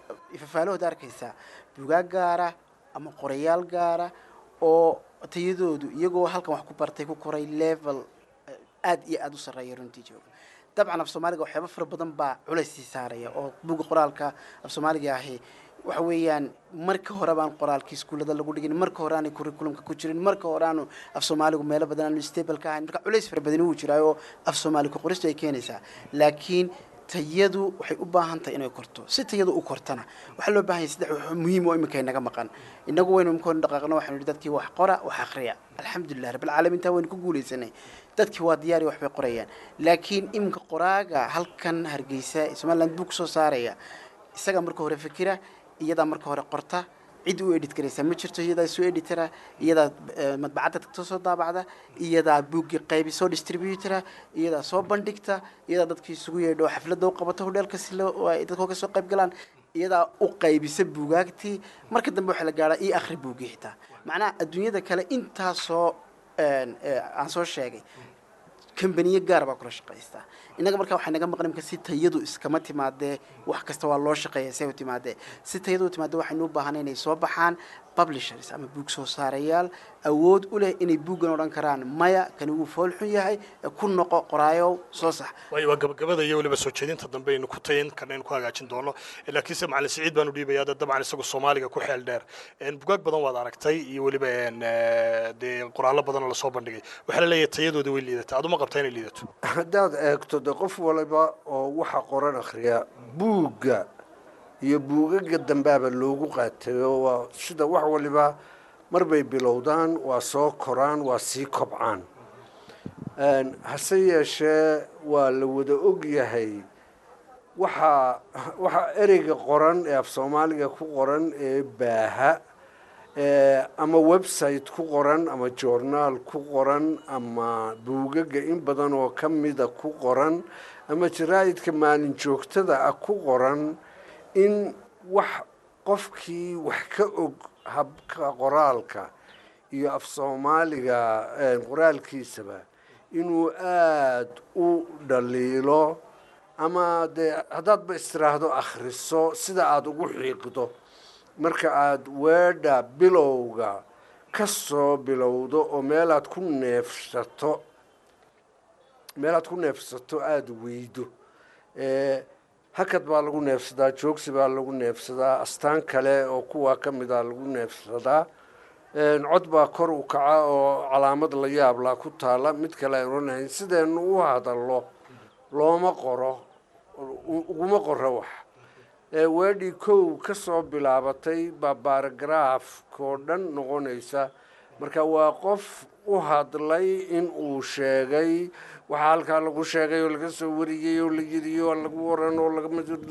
ifafaalahooda arkaysaa bugaag gaara ama qorayaal gaara oo tayadoodu iyagoo halkan wax ku bartay ku koray level aad iyo aada u sarreeya runtii jooga dabcan af soomaaliga waxyaaba fara badan baa culays sii saaraya oo buga qoraalka af soomaaliga ahi waxa weeyaan marka hore baan qoraalkii iskuullada lagu dhigin marka hore aanay curriculumka ku jirin marka hore aanu af soomaaligu meelo badan aanu stable ka ahayn marka culays fara badani wuu jiraa oo af soomaali ku qoristu ay keenaysaa laakiin tayadu waxay u baahan tahay inay korto si tayadu u kortana waxaa loo baahan yahay saddex wax muhiim oo iminka inaga maqan inagu waynu imika hore dhaqaaqno waxaynu idhi dadkii wax qora wax akhriya alxamdulilah rabbilcaalamiin taa waynu ku guulaysanay dadkii waa diyaari waxbay qorayaan laakiin iminka qoraaga halkan hargeysa ee somaliland buu kusoo saaraya isagaa marka hore fikira iyadaa marka hore qorta cid u edit garaysa ma jirto iyadaa soo editara iyadaa madbacadda tagto soo daabacda iyadaa buuggii qaybi soo distributora iyadaa soo bandhigta iyadaa dadkii isugu yeedho xafladda u qabato hodheelka si loo ay dadka uga soo qayb galaan iyadaa u qaybisa buugaagtii marka dambe waxaa la gaadhaa ii akhri buuggii xitaa macnaha adduunyada kale intaasoo aan soo sheegay kambaniyo gaar baa kula shaqaystaa innaga markaa waxay naga maqan imka si tayadu iskama timaadee wax kasta waa loo shaqeeya say u timaadee si tayadu u timaadee waxaynu u baahanay inay soo baxaan publishers ama buug soo saarayaal awood u leh inay buuggan odhan karaan maya kani wuu foolxun yahay ku noqo qoraayow soo sax waayo waa gabagabada iyo weliba soo jeedinta dambe aynu ku tayin karna aynu ku hagaajin doono laakiinse macalin siciid baanu dhiibayaa dee dabcan isagu soomaaliga ku xeel dheer bugaag badan waad aragtay iyo weliba dee qoraallo badan oo lasoo bandhigay waxaa la leeyahay tayadooda way liidata aduma qabtaa inay liidato haddaad eegto de qof waliba oo waxa qoran akhriya buugga iyo buugaga dambaaba loogu qaatayo waa sida wax waliba marbay bilowdaan waa soo koraan waa sii kobcaan hase yeeshee waa la wada og yahay waxaa waxaa ereyga qoran ee af soomaaliga ku qoran ee baaha ama website ku qoran ama journaal ku qoran ama buugaga in badan oo ka mida ku qoran ama jaraa'idka maalin joogtada ah ku qoran in wax qofkii wax ka og habka qoraalka iyo af soomaaliga qoraalkiisaba inuu aada u dhaliilo ama dee haddaadba istiraahdo akhriso sida aada ugu xiiqdo marka aada weedha bilowga ka soo bilowdo oo meelaad ku neefsato meelaad ku neefsato aada weydo hakad baa lagu neefsadaa joogsi baa lagu neefsadaa astaan kale oo kuwaa ka mid a lagu neefsadaa cod baa kor u kaca oo calaamad la yaablaa ku taala mid kale aan oranahayn sideenu u hadallo looma qoro uguma qoro wax weedhii kow ka soo bilaabatay baa baaragaraafkoo dhan noqonaysa marka waa qof u hadlay in uu sheegay waxaa halkaa lagu sheegay oo laga soo wariyey oo la yidhi oo lagu waran oo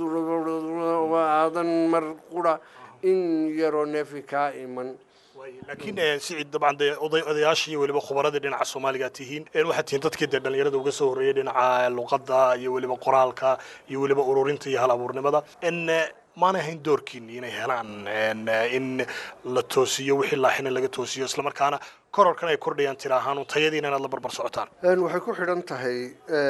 lagaadan mar qura in yaroo neefi kaa iman laakiin sicid dabcan dee oday odayaashii iyo weliba khubaradii dhinaca soomaaliga tihiin waxaad tihiin dadkii dee dhalinyarada uga soo horreeyay dhinaca luqadda iyo weliba qoraalka iyo weliba ururinta iyo hal abuurnimada maanay ahayn doorkiini inay helaan in la toosiyo wixii laaxina laga toosiyo islamarkaana kororkan ay kordhayaan tira ahaan tayadiina inaad la barbar socotaan waxay ku xidhan tahay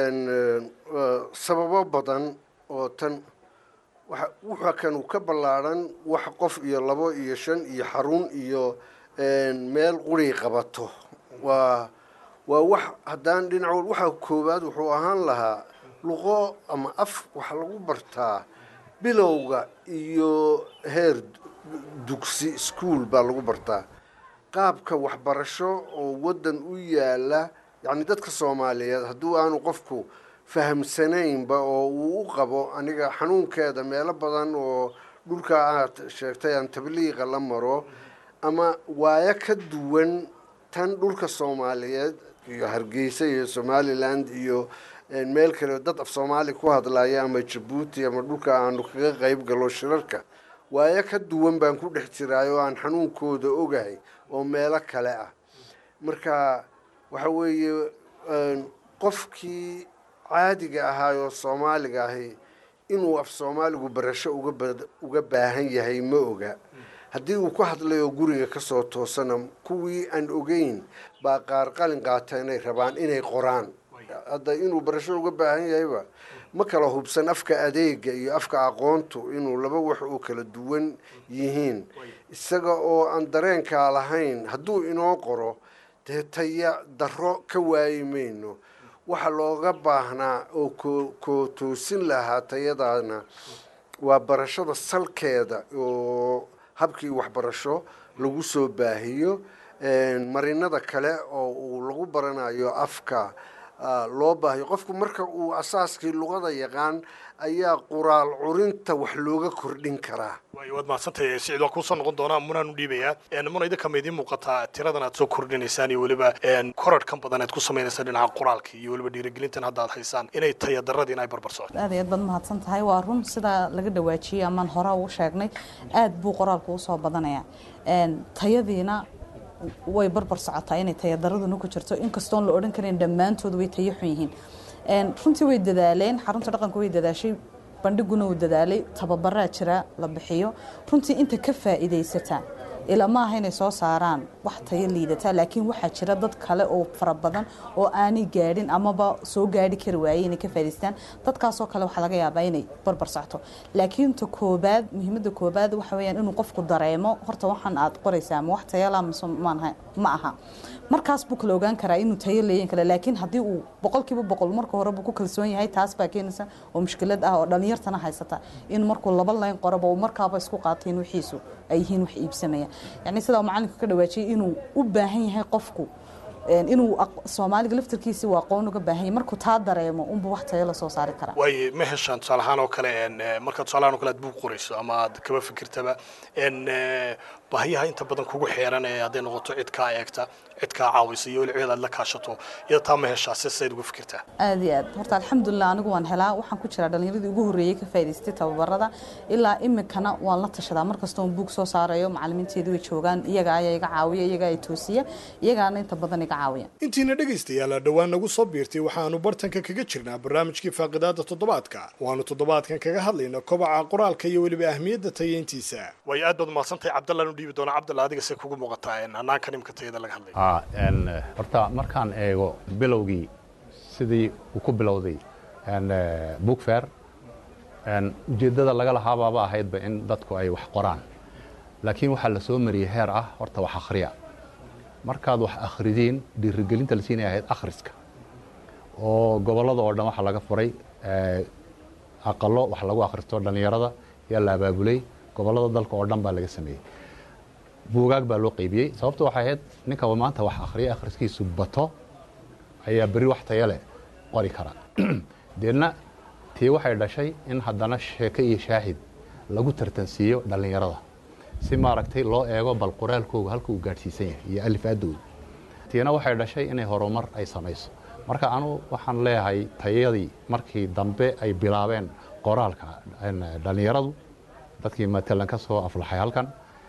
sababo badan oo tan wuxa kanu ka ballaadhan wax qof iyo labo iyo shan iyo xarun iyo meel quri qabato waa waa wax haddaan dhinac waxa koowaad wuxuu ahaan lahaa luqo ama af waxa lagu bartaa bilowga iyo heer dugsi ischool baa lagu bartaa qaabka waxbarasho oo waddan u yaala yacni dadka soomaaliyeed hadduu aanu qofku fahamsanaynba oo uu u qabo aniga xanuunkeeda meelo badan oo dhulka aad sheegtay aan tabliiqa la maro ama waayo ka duwan tan dhulka soomaaliyeed iyo hargeysa iyo somaliland iyo meel kale dad af soomaali ku hadlaya ama jabuuti ama dhulka aanu kaga qayb galo shirarka waayo ka duwan baan ku dhex jiraay oo aan xanuunkooda ogahay oo meelo kale ah marka waxa weeye qofkii caadiga ahaayoo soomaaliga ahi inuu af soomaaligu barasho uga baahan yahay ma oga haddii uu ku hadlayoo guriga kasoo toosana kuwii aan ogeyn baa qaar qalin qaata inay rabaan inay qoraan hadda inuu barasho uga baahan yahayba ma kala hubsan afka adeega iyo afka aqoontu inuu laba wax oo kala duwan yihiin isaga oo aan dareenkaa lahayn hadduu inoo qoro dee taya darro ka waayi mayno waxa looga baahnaa oo ko koo toosin lahaa tayadaana waa barashada salkeeda oo habkii waxbarasho lagu soo baahiyo marinada kale oo uu lagu baranayo afka loo baahiyo qofku marka uu asaaskii luqada yaqaan ayaa quraal curinta wax looga kordhin karaa waayo waad mahadsantahay siciid waa kuusoo noqon doonaa munaan u dhiibayaa muna idinka ma idiin muuqataa tiradan aad soo kordhinaysaan iyo weliba korarhkan badan aad ku sameynaysaan dhinaca qoraalka iyo weliba dhiirigelintan hadda aad haysaan inay taya daradii in ay barbar socoto aad iyo aad baad mahadsan tahay waa run sidaa laga dhawaajiyey amaan hore ugu sheegnay aad buu qoraalku usoo badanaya tayadiina way barbar socotaa inay tayadaraduna ku jirto inkastoon la odhan karin dhammaantood way tayo xun yihiin runtii way dadaaleen xarunta dhaqanka way dadaashay bandhiguna uu dadaalay tababaraa jira la bixiyo runtii inta ka faa'iidaysataa ila ma aha inay soo saaraan wax tayo liidataa laakiin waxaa jira dad kale oo fara badan oo aanay gaadhin amaba soo gaadhi kari waayey inay ka faa'idaystaan dadkaasoo kale waxaa laga yaabaa inay barbar socto laakiin ta koobaad muhiimadda koobaad waxa weeyaan inuu qofku dareemo horta waxaan aad qoraysaa ma wax tayala mise maanha ma aha markaas buu kala ogaan karaa inuu tayo leeyan kale laakiin haddii uu boqolkiiba boqol marka hore buu ku kalsoon yahay taas baa keenaysa oo mushkilad ah oo dhalinyartana haysata in markuu laba layn qoraba uu markaaba isku qaatay in wixiisu ay yihiin wax iibsamaya yacni sidaa macalinka ka dhawaajiyay inuu u baahan yahay qofku inuu soomaaliga laftarkiisi uu aqoon uga baahan yahay markuu taa dareemo unbuu wax tayo la soo saari karaa waaye ma heshaan tusaale ahaan oo kale marka tusaale ahaan oo kale aad buug qorayso ama aad kaba fikirtaba baahiyaha inta badan kugu xeeran ee hadday noqoto cid kaa eegta cid kaa caawisa iyo weli cid aad la kaashato iyada taa ma heshaa si sayd uga fikirtaa aad iyo aad horta alxamdulilah anigu waan helaa waxaan ku jiraa dhalinyaradii ugu horreeyey ka faa'idaystay tababarada ilaa iminkana waan la tashadaa markasta oon buug soo saarayo macalimiinteedu way joogaan iyaga ayaa iga caawiya iyaga ay toosiya iyagaana inta badan iga caawiya intiina dhegaystayaal dhowaan nagu soo biirtay waxaanu bartanka kaga jirnaa barnaamijkii faaqidaada toddobaadka waanu toddobaadkan kaga hadlayna kobaca qoraalka iyo weliba ahmiyadda tayeyntiisa way aad baad mahadsantahay cabdallaan u dhiibi doona cabdalla adiga se kugu muuqataa hanaankan imka tayada laga hadlay horta markaan eego bilowgii sidii uu ku bilowday bookfair ujeeddada laga lahaabaaba ahaydba in dadku ay wax qoraan laakiin waxaa la soo mariyey heer ah horta wax akhriya markaad wax akhridiin dhiirigelinta la siinaya ahayd akhriska oo gobollada oo dhan waxaa laga furay aqalo wax lagu akhristo dhallinyarada yaa la abaabulay gobollada dalka oo dhan baa laga sameeyey buugaag baa loo qaybiyey sababto waxay ahayd ninka maanta wax akhriya akhriskiisu bato ayaa berri wax taya leh qori kara deedna tii waxay dhashay in haddana sheeko iyo shaahid lagu tartansiiyo dhallinyarada si maaragtay loo eego bal qoraalkooga halka uu gaadhsiisan yahay iyo alifaadooda tiina waxay dhashay inay horumar ay samayso marka anu waxaan leeyahay tayadii markii dambe ay bilaabeen qoraalka dhallinyaradu dadkii matalan ka soo aflaxay halkan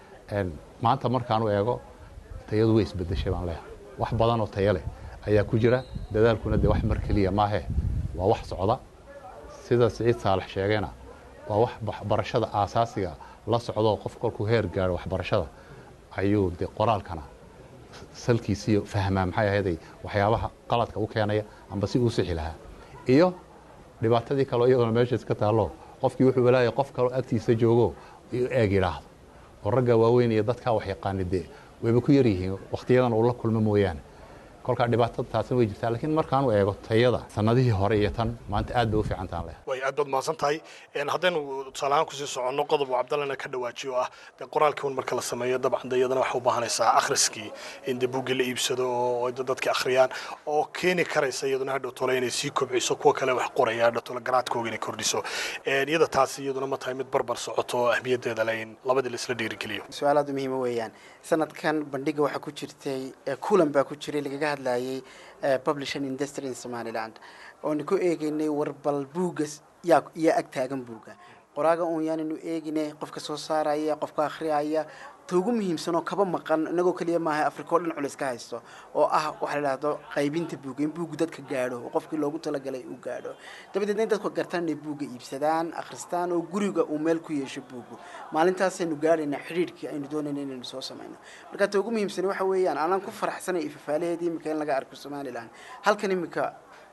maanta markaan u eego tayadu way isbedeshay baan leeyahay wax badan oo tayo leh ayaa ku jira dadaalkuna dee wax mar keliya maahe waa wax socda sida siciid saalax sheegayna waa wax waxbarashada aasaasiga la socdo qof kolkuu heer gaaro waxbarashada ayuu dee qoraalkana salkiisiiyo fahmaa maxay ahayday waxyaabaha qaladka u keenaya amba si uu sixi lahaa iyo dhibaatadii kaleo iyaduna meesha iska taallo qofkii wuxuu walaayay qof kaloo agtiisa joogo eeg yidhaahdo oo ragga waaweyn iyo dadkaa wax yaqaani dee wayba ku yaryihiin wakhtiyadan uu la kulmo mooyaane kolkaa dhibaatada taasina way jirtaa laakiin markaanu eego tayada sanadihii hore iyo tan maanta aad bay u fiicantaan leh way aad baad mahadsan tahay haddaynu tusaale ahaan kusii soconno qodob uu cabdallana ka dhawaajiyo ah dee qoraalkii un marka la sameeyo dabcan de iyadana waxaa u baahanaysaa akhriskii in dee buuggii la iibsado oo dadka akhriyaan oo keeni karaysa iyaduna hadhow tole inay sii kobciso kuwa kale wax qoraya hadhow tole garaadkooga inay kordhiso iyada taasi iyaduna ma tahay mid barbar socoto ahmiyaddeeda le in labadii laisla dhiirigeliyo su-aal aad u muhiima weeyaan sanadkan bandhiga waxaa ku jirtay kulan baa ku jiray lagaga hadlayay publishing industry in somaliland oona ku eegaynay warbal buugga yaa yaa ag taagan buugga qoraaga uun yaanaynu eeginay qofka soo saaraya qofka akhriyaya ta ugu muhiimsan oo kaba maqan inagoo keliya maaha afrika oo dhan culis ka haysto oo ah waxa la idhahdo qaybinta buugga in buuggu dadka gaadho oo qofkii loogu talagalay uu gaadho dabadeedna in dadku gartaan inay buugga iibsadaan akhristaan oo guriga uu meel ku yeesho buuggu maalintaasaynu gaadhaynaa xidhiidhkii aynu doonayna inaynu soo samayno marka ta ugu muhiimsan waxa weeyaan aanan ku faraxsanay ifafaalaheedii imika in laga arko somaliland halkan imika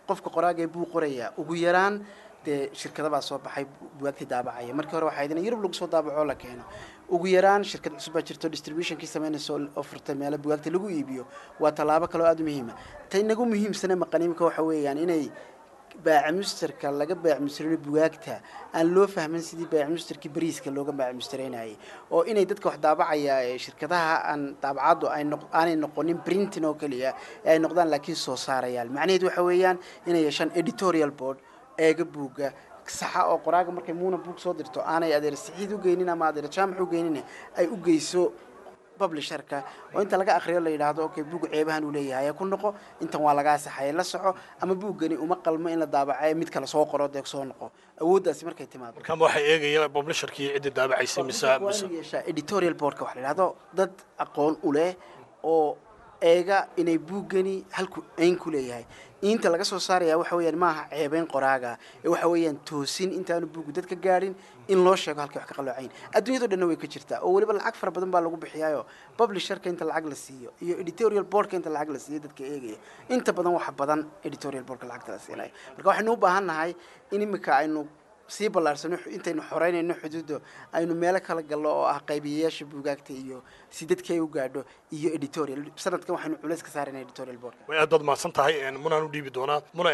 qofka qoraaga ee buu qorayaa ugu yaraan dee shirkada baa soo baxay bugaagtii daabacaya markii hore waxaa idin yurub lagu soo daabaco la keeno ugu yaraan shirkad cusub baa jirto distributionkii samaynaysa oo furtay meelo bugaagta lagu iibiyo waa tallaabo kaloo aada u muhiima ta inagu muhiimsane maqaniimka waxa weeyaan inay baacimusterka laga baacimusterino bugaagta aan loo fahmin sidii baacimusterkii bariiska looga baacimustereynayay oo inay dadka wax daabacaya ee shirkadaha aan daabacaddu ay noq aanay noqonin printing oo keliya ee ay noqdaan laakiin soo saarayaal macnaheedu waxa weeyaan inay yeeshaan editorial board eega buugga saxa oo qoraaga markay muuna buug soo dirto aanay adeer saxiid u geynin ama adeer jaamac u geynin ay u geyso publisherka oo inta laga akhriyo la yidhaahdo okay buug ceebahan uu leeyahay ku noqo intan waa lagaa saxaya la soco ama buuggani uma qalmo in la daabacayo mid kale soo qoro dee soo noqo awooddaasi markay timaado markaama waxay eegaya publisherkii ciddii daabacaysay mise mise yeeshaa editorial boardka waxa la yidhahdo dad aqoon u leh oo eega inay buuggani halku ayn ku leeyahay inta laga soo saaraya waxa weeyaan maaha ceebeyn qoraaga ee waxa weeyaan toosin intaanu buuggu dadka gaadhin in loo sheego halkay wax ka qaloocayn adduunyado dhanna way ka jirtaa oo weliba lacag fara badan baa lagu bixiyaayo publisherka inta lacag la siiyo iyo editorial boardka inta lacag la siiyo dadka eegaya inta badan waxa badan editorial boardka lacagta la siinaya marka waxaynu u baahan nahay in imika aynu sii ballaarsano intaynu xoreynayno xuduudda aynu meelo kala gallo oo ah qaybiyayaasha buugaagta iyo si dadka ay u gaadho iyo editorial sanadkan waxaynu culays ka saarayna editorial boardka way aad baad mahadsan tahay munaan u dhiibi doonaa muna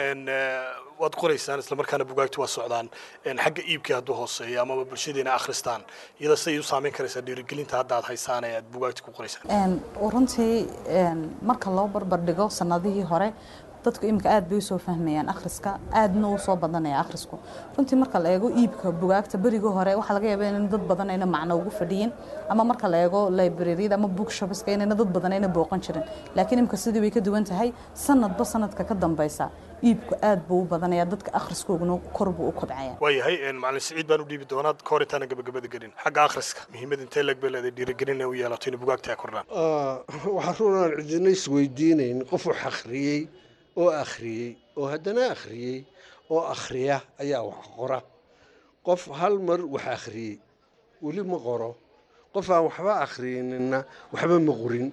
waad qoraysaan islamarkaana bugaagti waa socdaan xagga iibkii hadduu hooseeyo amaba bulshadeena akhristaan iyada siday u saameyn karaysaa dhiirigelinta hadda aad haysaan ee aad bugaagti ku qoraysaan runtii marka loo barbar dhigo sanadihii hore dadku iminka aad bay usoo fahmayaan akhriska aadna u soo badanaya akhrisku runtii marka la eego iibka bugaagta berigii hore waxaa laga yaaba in dad badan ayna macno ugu fadhiyin ama marka la eego libraryada ama bookshopska inayna dad badan ayna booqan jirin laakiin iminka sidii way ka duwan tahay sanadba sanadka ka dambeysa iibku aad buu u badanaya dadka akhriskooguna kor buu u kobcaya waayahay macalin siciid baan u dhiibi doonaa ka hor intaana gabagabada gelin xagga akhriska muhiimad intee leg bay leedahay dhiirigelin inay u yeelato inay bugaagta ay kordhaan waxaa runaan cidina isweydiinayn qof wax akhriyey oo akhriyey oo haddana akhriyey oo akhriya ayaa wax qora qof hal mar wax akhriyey weli ma qoro qof aan waxba akhriyininna waxba ma qorin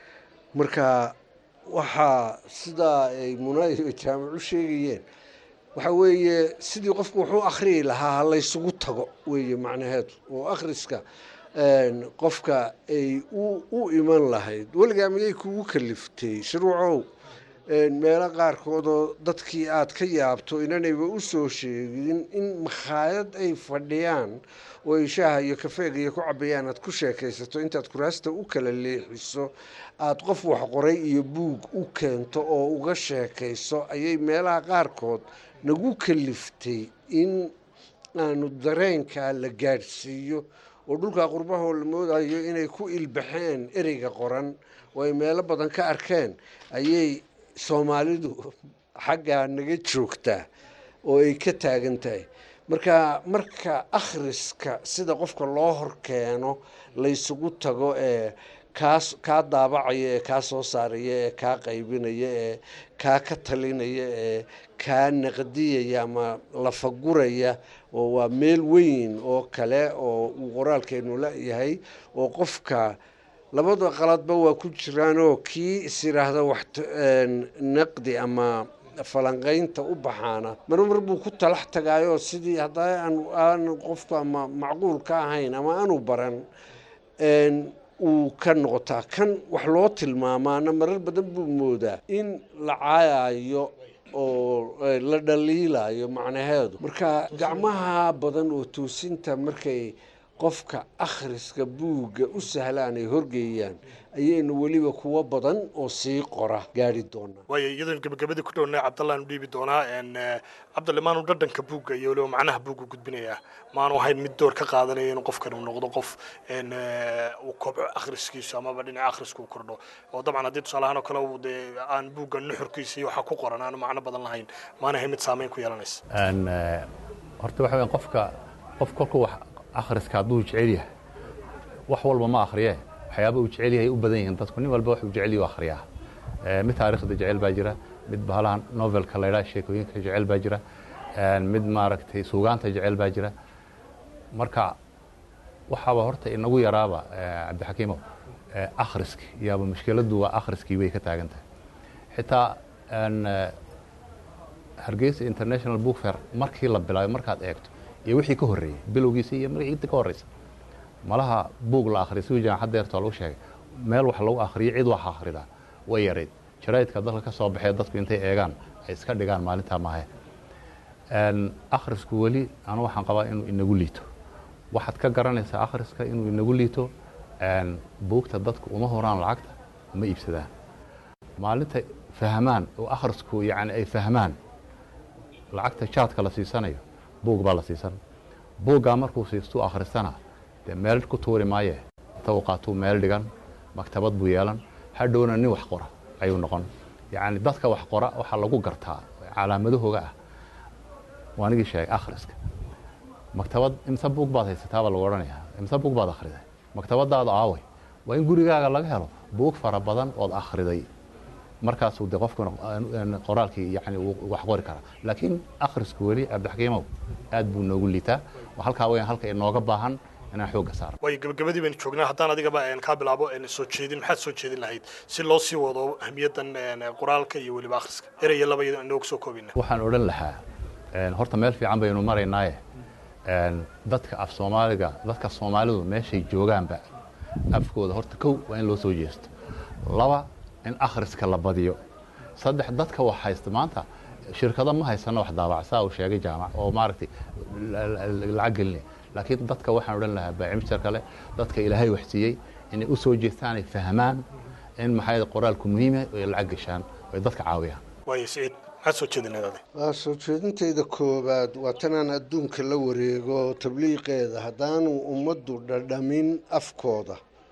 marka waxaa sidaa ay muna iyo jaamac u sheegayeen waxa weeye sidii qofku wuxuu akhriyi lahaa ha laysugu tago weeye macnaheedu oo akhriska qofka ay u iman lahayd weligaa miyay kugu kaliftay shuruucow meelo qaarkoodoo dadkii aad ka yaabto inanayba u soo sheegin in makhaayad ay fadhiyaan oo ay shaaha iyo kafeega iyo ku cabayaan aad ku sheekaysato intaad kuraasta u kala leexiso aada qof wax qoray iyo buug u keento oo uga sheekayso ayay meelaha qaarkood nagu kaliftay in aanu dareenkaa la gaadhsiiyo oo dhulkaa qurbahoo la moodayo inay ku ilbaxeen ereyga qoran oo ay meelo badan ka arkeen ayay soomaalidu xaggaa naga joogtaa oo ay ka taagan tahay marka marka akhriska sida qofka loo horkeeno laysugu tago ee kaas kaa daabacaya ee kaa soo saaraya ee kaa qaybinaya ee kaa ka talinaya ee kaa naqdiyaya ama lafaguraya oo waa meel weyn oo kale oo uu qoraalkeenu la-yahay oo qofka labada qaladba waa ku jiraanoo kii is yidhaahda wax naqdi ama falanqaynta u baxaana marmar buu ku talax tagaayoo sidii haddaa aan qofku ama macquul ka ahayn ama aanu baran uu ka noqotaa kan wax loo tilmaamaana marar badan buu moodaa in la caayayo oo la dhaliilayo macnaheedu marka gacmaha badan oo toosinta markay qofka akhriska buugga u sahlaan ay horgeeyaan ayaynu weliba kuwo badan oo sii qora gaari doonaa waayo iyadoon gebagabadii ku dhowna cabdallaan u dhiibi doonaa cabdalle maanu dhadhanka buugga iyo weliba macnaha buugga gudbinayaa maanu ahayn mid door ka qaadanaya inuu qofkan uu noqdo qof uu kobco akhriskiisu amaba dhinaca akhriska uu kordho oo dabcan haddii tusaale ahaan oo kale uu dee aan buugga nuxurkiisa iyo waxa ku qoran aanu macno badan lahayn maana ahayn mid saameyn ku yeelanaysa horta waxa weyan qofka qof kolku wax akhriska hadduu jecel yahay wax walba ma akhriye waxyaaba uu jecel yahay u badan yihiin dadku nin walba wuxuu jecel yahay u akhriyaa mid taariikhda jecel baa jira mid bahalahan novelka laydhaa sheekooyinka jecel baa jira mid maaragtay suugaanta jecel baa jira marka waxaaba horta inagu yaraaba cabdixakiimow akhriski yaaba mushkiladdu waa akhriskii way ka taagan tahay xitaa hargeysa international book fair markii la bilaabay markaad eegto iyo wixii ka horreeyey bilowgiisa iyo inta ka horreysa malaha buug la akhriya siduu jaamacad deertoo lagu sheegay meel wax lagu akhriyo cid wax akhridaa way yarayd jaraa'idka dalka ka soo baxee dadku intay eegaan ay iska dhigaan maalintaa maahe akhrisku weli anu waxaan qabaa inuu inagu liito waxaad ka garanaysaa akhriska inuu inagu liito buugta dadku uma horaan lacagta uma iibsadaan maalinta fahmaan oo akhrisku yani ay fahmaan lacagta jaadka la siisanayo buug baa la siisan buuggaa markuu siistuu akhristana dee meel ku tuuri maaye inta uu qaatuu meel dhigan maktabad buu yeelan hadhowna nin wax qora ayuu noqon yacni dadka wax qora waxaa lagu gartaa calaamadahooga ah waanigii sheegay akhriska maktabad imse buug baad haysataa baa lagu odhanayaa imse buug baad akhriday maktabadaada aaway waa in gurigaaga laga helo buug fara badan ood akhriday markaasuu de qofkuna qoraalkii yani wax qori karaa laakiin akhrisku weli cabdixakiimow aad buu noogu liitaa halkaa weyan halka inooga baahan inaan xoogga saaro waayo gabagabadii baynu joognaa haddaan adigaba kaa bilaabo soo jeedin maxaad soo jeedin lahayd si loo sii wado ahmiyaddan qoraalka iyo weliba akhriska eraya laba inoogu soo koobina waxaan odhan lahaa horta meel fiican baynu maraynaaye dadka af soomaaliga dadka soomaalidu meeshay joogaanba afkooda horta kow waa in loo soo jeesto laba in akhriska la badiyo saddex dadka wax haysta maanta shirkado ma haysano wax daabac saa uu sheegay jaamac oo maaragtay lacag gelinaya laakiin dadka waxaan odhan lahaa baacimjar kale dadka ilaahay wax siiyey inay u soo jeestaan ay fahmaan in maxay qoraalku muhiima ay lacag gashaan ay dadka caawiyaan waayo siciid maxaad soo jeedinayd adig waa soo jeedintayda koowaad waa tanaan adduunka la wareego tabliiqeeda haddaanu ummaddu dhadhamin afkooda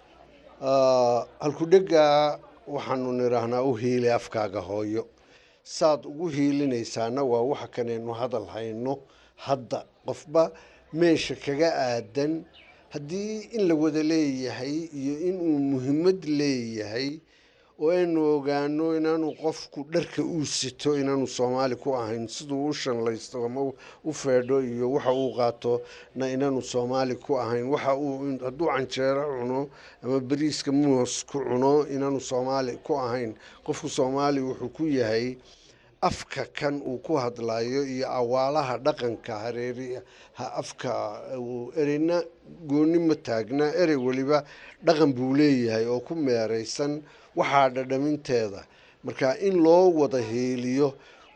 halkudhegaa waxaanu nidhaahnaa u hiili afkaaga hooyo saad ugu hiilinaysaana waa waxa kanaynu hadal hayno hadda qofba meesha kaga aadan haddii in la wada leeyahay iyo inuu muhiimad leeyahay oo aynu ogaano inaanu qofku dharka uu sito inaanu soomaali ku ahayn siduu u shanlaysto ama u feedho iyo waxa uu qaato na inaanu soomaali ku ahayn waxa uu hadduu canjeero cuno ama bariiska moos ku cuno inaanu soomaali ku ahayn qofku soomaali wuxuu ku yahay afka kan uu ku hadlayo iyo awaalaha dhaqanka hareeri afka ereyna gooni ma taagna erey weliba dhaqan buu leeyahay oo ku meeraysan waxaa dhadhaminteeda marka in loo wada heeliyo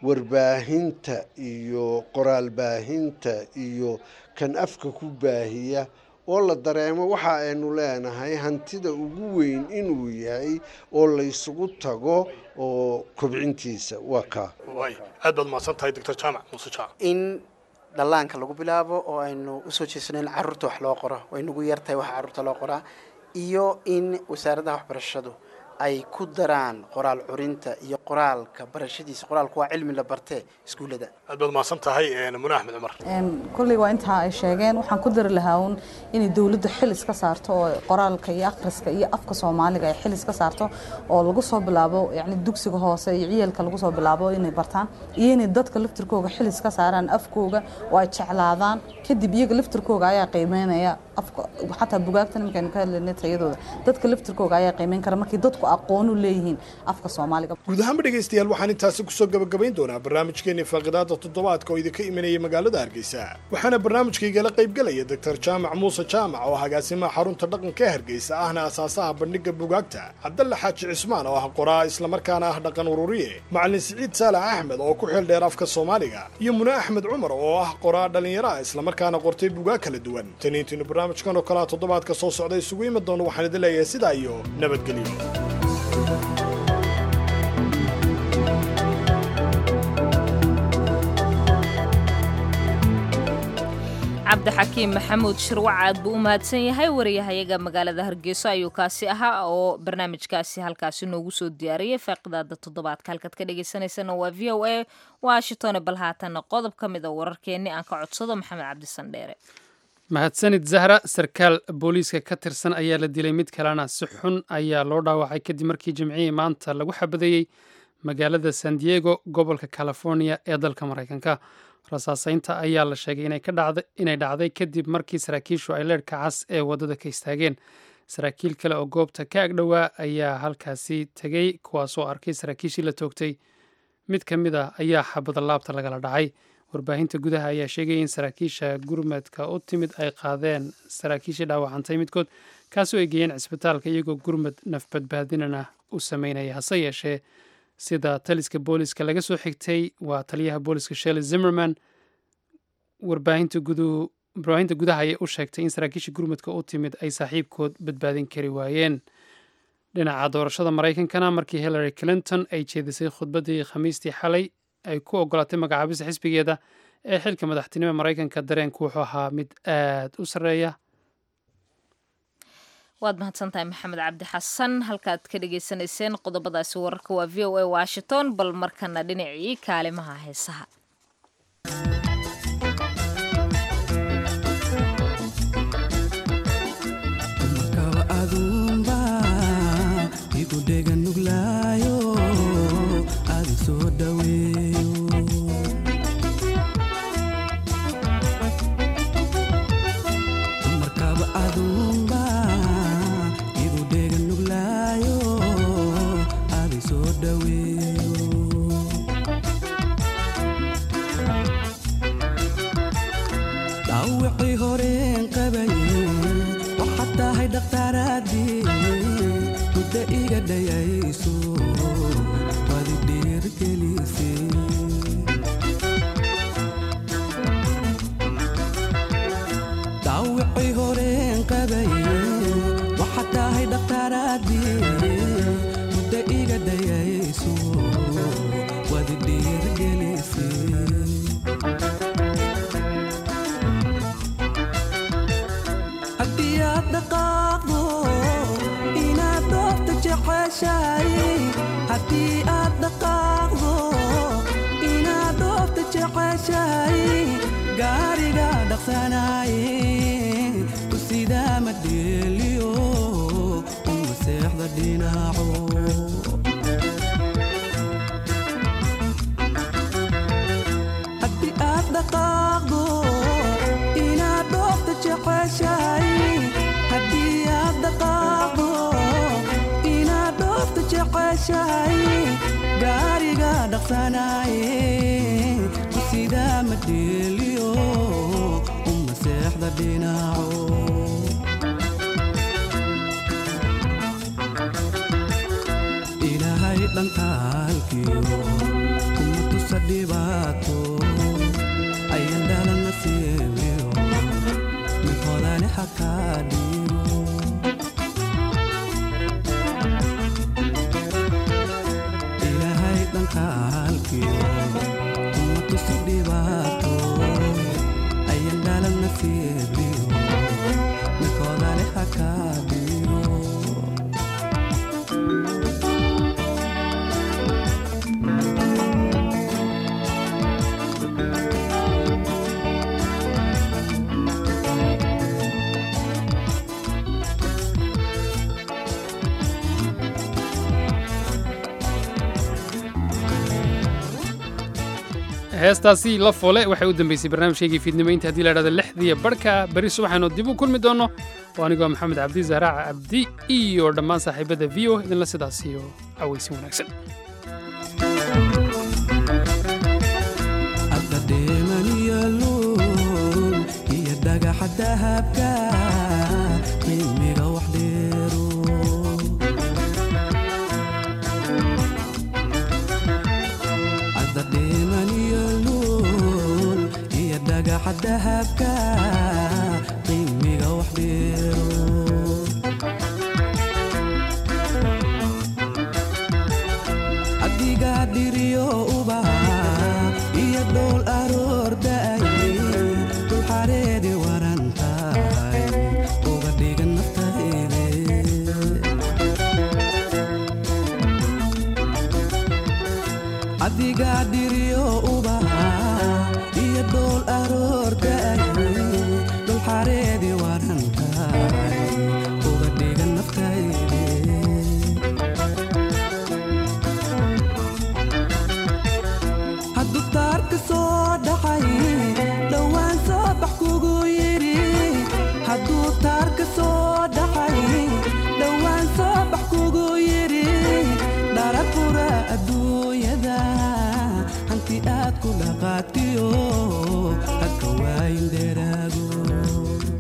warbaahinta iyo qoraal baahinta iyo kan afka ku baahiya oo la dareemo waxa aynu leenahay hantida ugu weyn inuu yahay oo laysugu tago oo kobcintiisa waa kaa waay aad baad mahadsan tahay doctor jaamac muuse jaamac in dhallaanka lagu bilaabo oo aynu usoo jeesano in carruurta wax loo qoro way nagu yartahay waxa carruurta loo qoraa iyo in wasaaradda waxbarashadu ay ku daraan qoraal curinta iyo qoraalka barashadiisa qoraalku waa cilmi la bartee iskuullada aad baad mahadsan tahay mune axmed cumar kolley waa intaa ay sheegeen waxaan ku dari lahaa uun inay dowladdu xil iska saarto oo qoraalka iyo akhriska iyo afka soomaaliga ay xil iska saarto oo lagu soo bilaabo yacni dugsiga hoose iyo ciyalka lagu soo bilaabo inay bartaan iyo inay dadka laftirkooga xil iska saaraan afkooga oo ay jeclaadaan kadib iyaga laftirkooga ayaa qiimeynaya afka xataa bugaagtan markaynu ka hadlaynay tayadooda dadka laftirkooga ayaa qiimeyn kara markii dadku aqoon u leeyihiin afka soomaaliga guud ahaanba dhegaystayaal waxaan intaasi kusoo gabagabayn doonaa barnaamijkeennii faaqidaada toddobaadka oo idinka imanayay magaalada hargeysa waxaana barnaamijkaygala qaybgelaya doctor jaamac muuse jaamac oo agaasimaha xarunta dhaqanka ee hargeysa ahna asaasaha bandhigga bugaagta cabdalle xaaji cismaan oo ah qoraa islamarkaana ah dhaqan ururiye macalin siciid saalax axmed oo ku xeel dheer afka soomaaliga iyo mune axmed cumar oo ah qoraa dhallinyaro ah islamarkaana qortay bugaag kala duwan taniintiinu barnaamijkan oo kalea toddobaadka soo socda isugu imi doono waxaan idin leeyahay sidaa iyo nabadgelyo cabdixakiim maxamuud shirwac aad buu u mahadsan yahay wariyahayaga magaalada hargeyso ayuu kaasi ahaa oo barnaamijkaasi halkaasi noogu soo diyaariyey faaqidaada toddobaadka halkaad ka dhagaysanaysana waa v o a washington bal haatana qodob ka mid a wararkeenni aan ka codsado maxamed cabdisandheere mahadsanid zahra sarkaal booliiska ka tirsan ayaa la dilay mid kalena si xun ayaa loo dhaawacay kadib markii jimcihii maanta lagu xabadeeyey magaalada san diego gobolka california ee dalka maraykanka rasaaseynta ayaa la sheegay inay dhacday kadib markii saraakiishu ay leerhka cas ee waddada ka istaageen saraakiil kale oo goobta ka agdhowaa ayaa halkaasi tegey kuwaasoo arkay saraakiishii la toogtay mid ka mid a ayaa xabada laabta lagala dhacay warbaahinta gudaha ayaa sheegaya in saraakiisha gurmadka u timid ay qaadeen saraakiishii dhaawacantay midkood kaasoo ay geeyeen cisbitaalka iyagoo gurmad nafbadbaadinana u sameynaya hase yeeshee sida taliska booliska laga soo xigtay waa taliyaha booliska shelley zimmerman warbaahinta gudaha ayay u sheegtay in saraakiisha gurmadka u timid ay saaxiibkood badbaadin kari waayeen dhinaca doorashada maraykankana markii hillary clinton ay jeedisay khudbaddii khamiistii xalay ay ku ogolaatay magacaabista xisbigeeda ee xilka madaxtinimo maraykanka dareenku wuxuu ahaa mid aad u sarreeya waad mahadsantahay maxamed cabdi xasan halkaad ka dhagaysanayseen qodobadaasi wararka waa v o a washington bal markana dhinacii kaalimaha heesaha heestaasi la foole waxay u dambeysay barnaamijkaygii fiidnimo inta haddii la dhahdo lixdiiya barhka berri subaxaynu dib u kulmi doonno oo anigoo maxamed cabdi zahraaca cabdi iyo dhammaan saaxiibada v o idinla sidaas iyo cawaysin wanaagsan dahabka qiimiga wax dheero adiga dhiriyo ubaha iyo dhool aroor da'ay dul xareedi waran tahay uga dhigan naftayde adiga dhiriyo ubaha iyo dhool aroor da'ay dul xareedi waran tahay uga dhigan naftayde hadduu taarka soo dhaxay dhowaan soo bax kugu yidhi hadduu taarka soo dhaxay dhowaan soo bax kugu yidhi dharafura adduunyada aad ku dhaqaatiyo hadka waayin dheeraago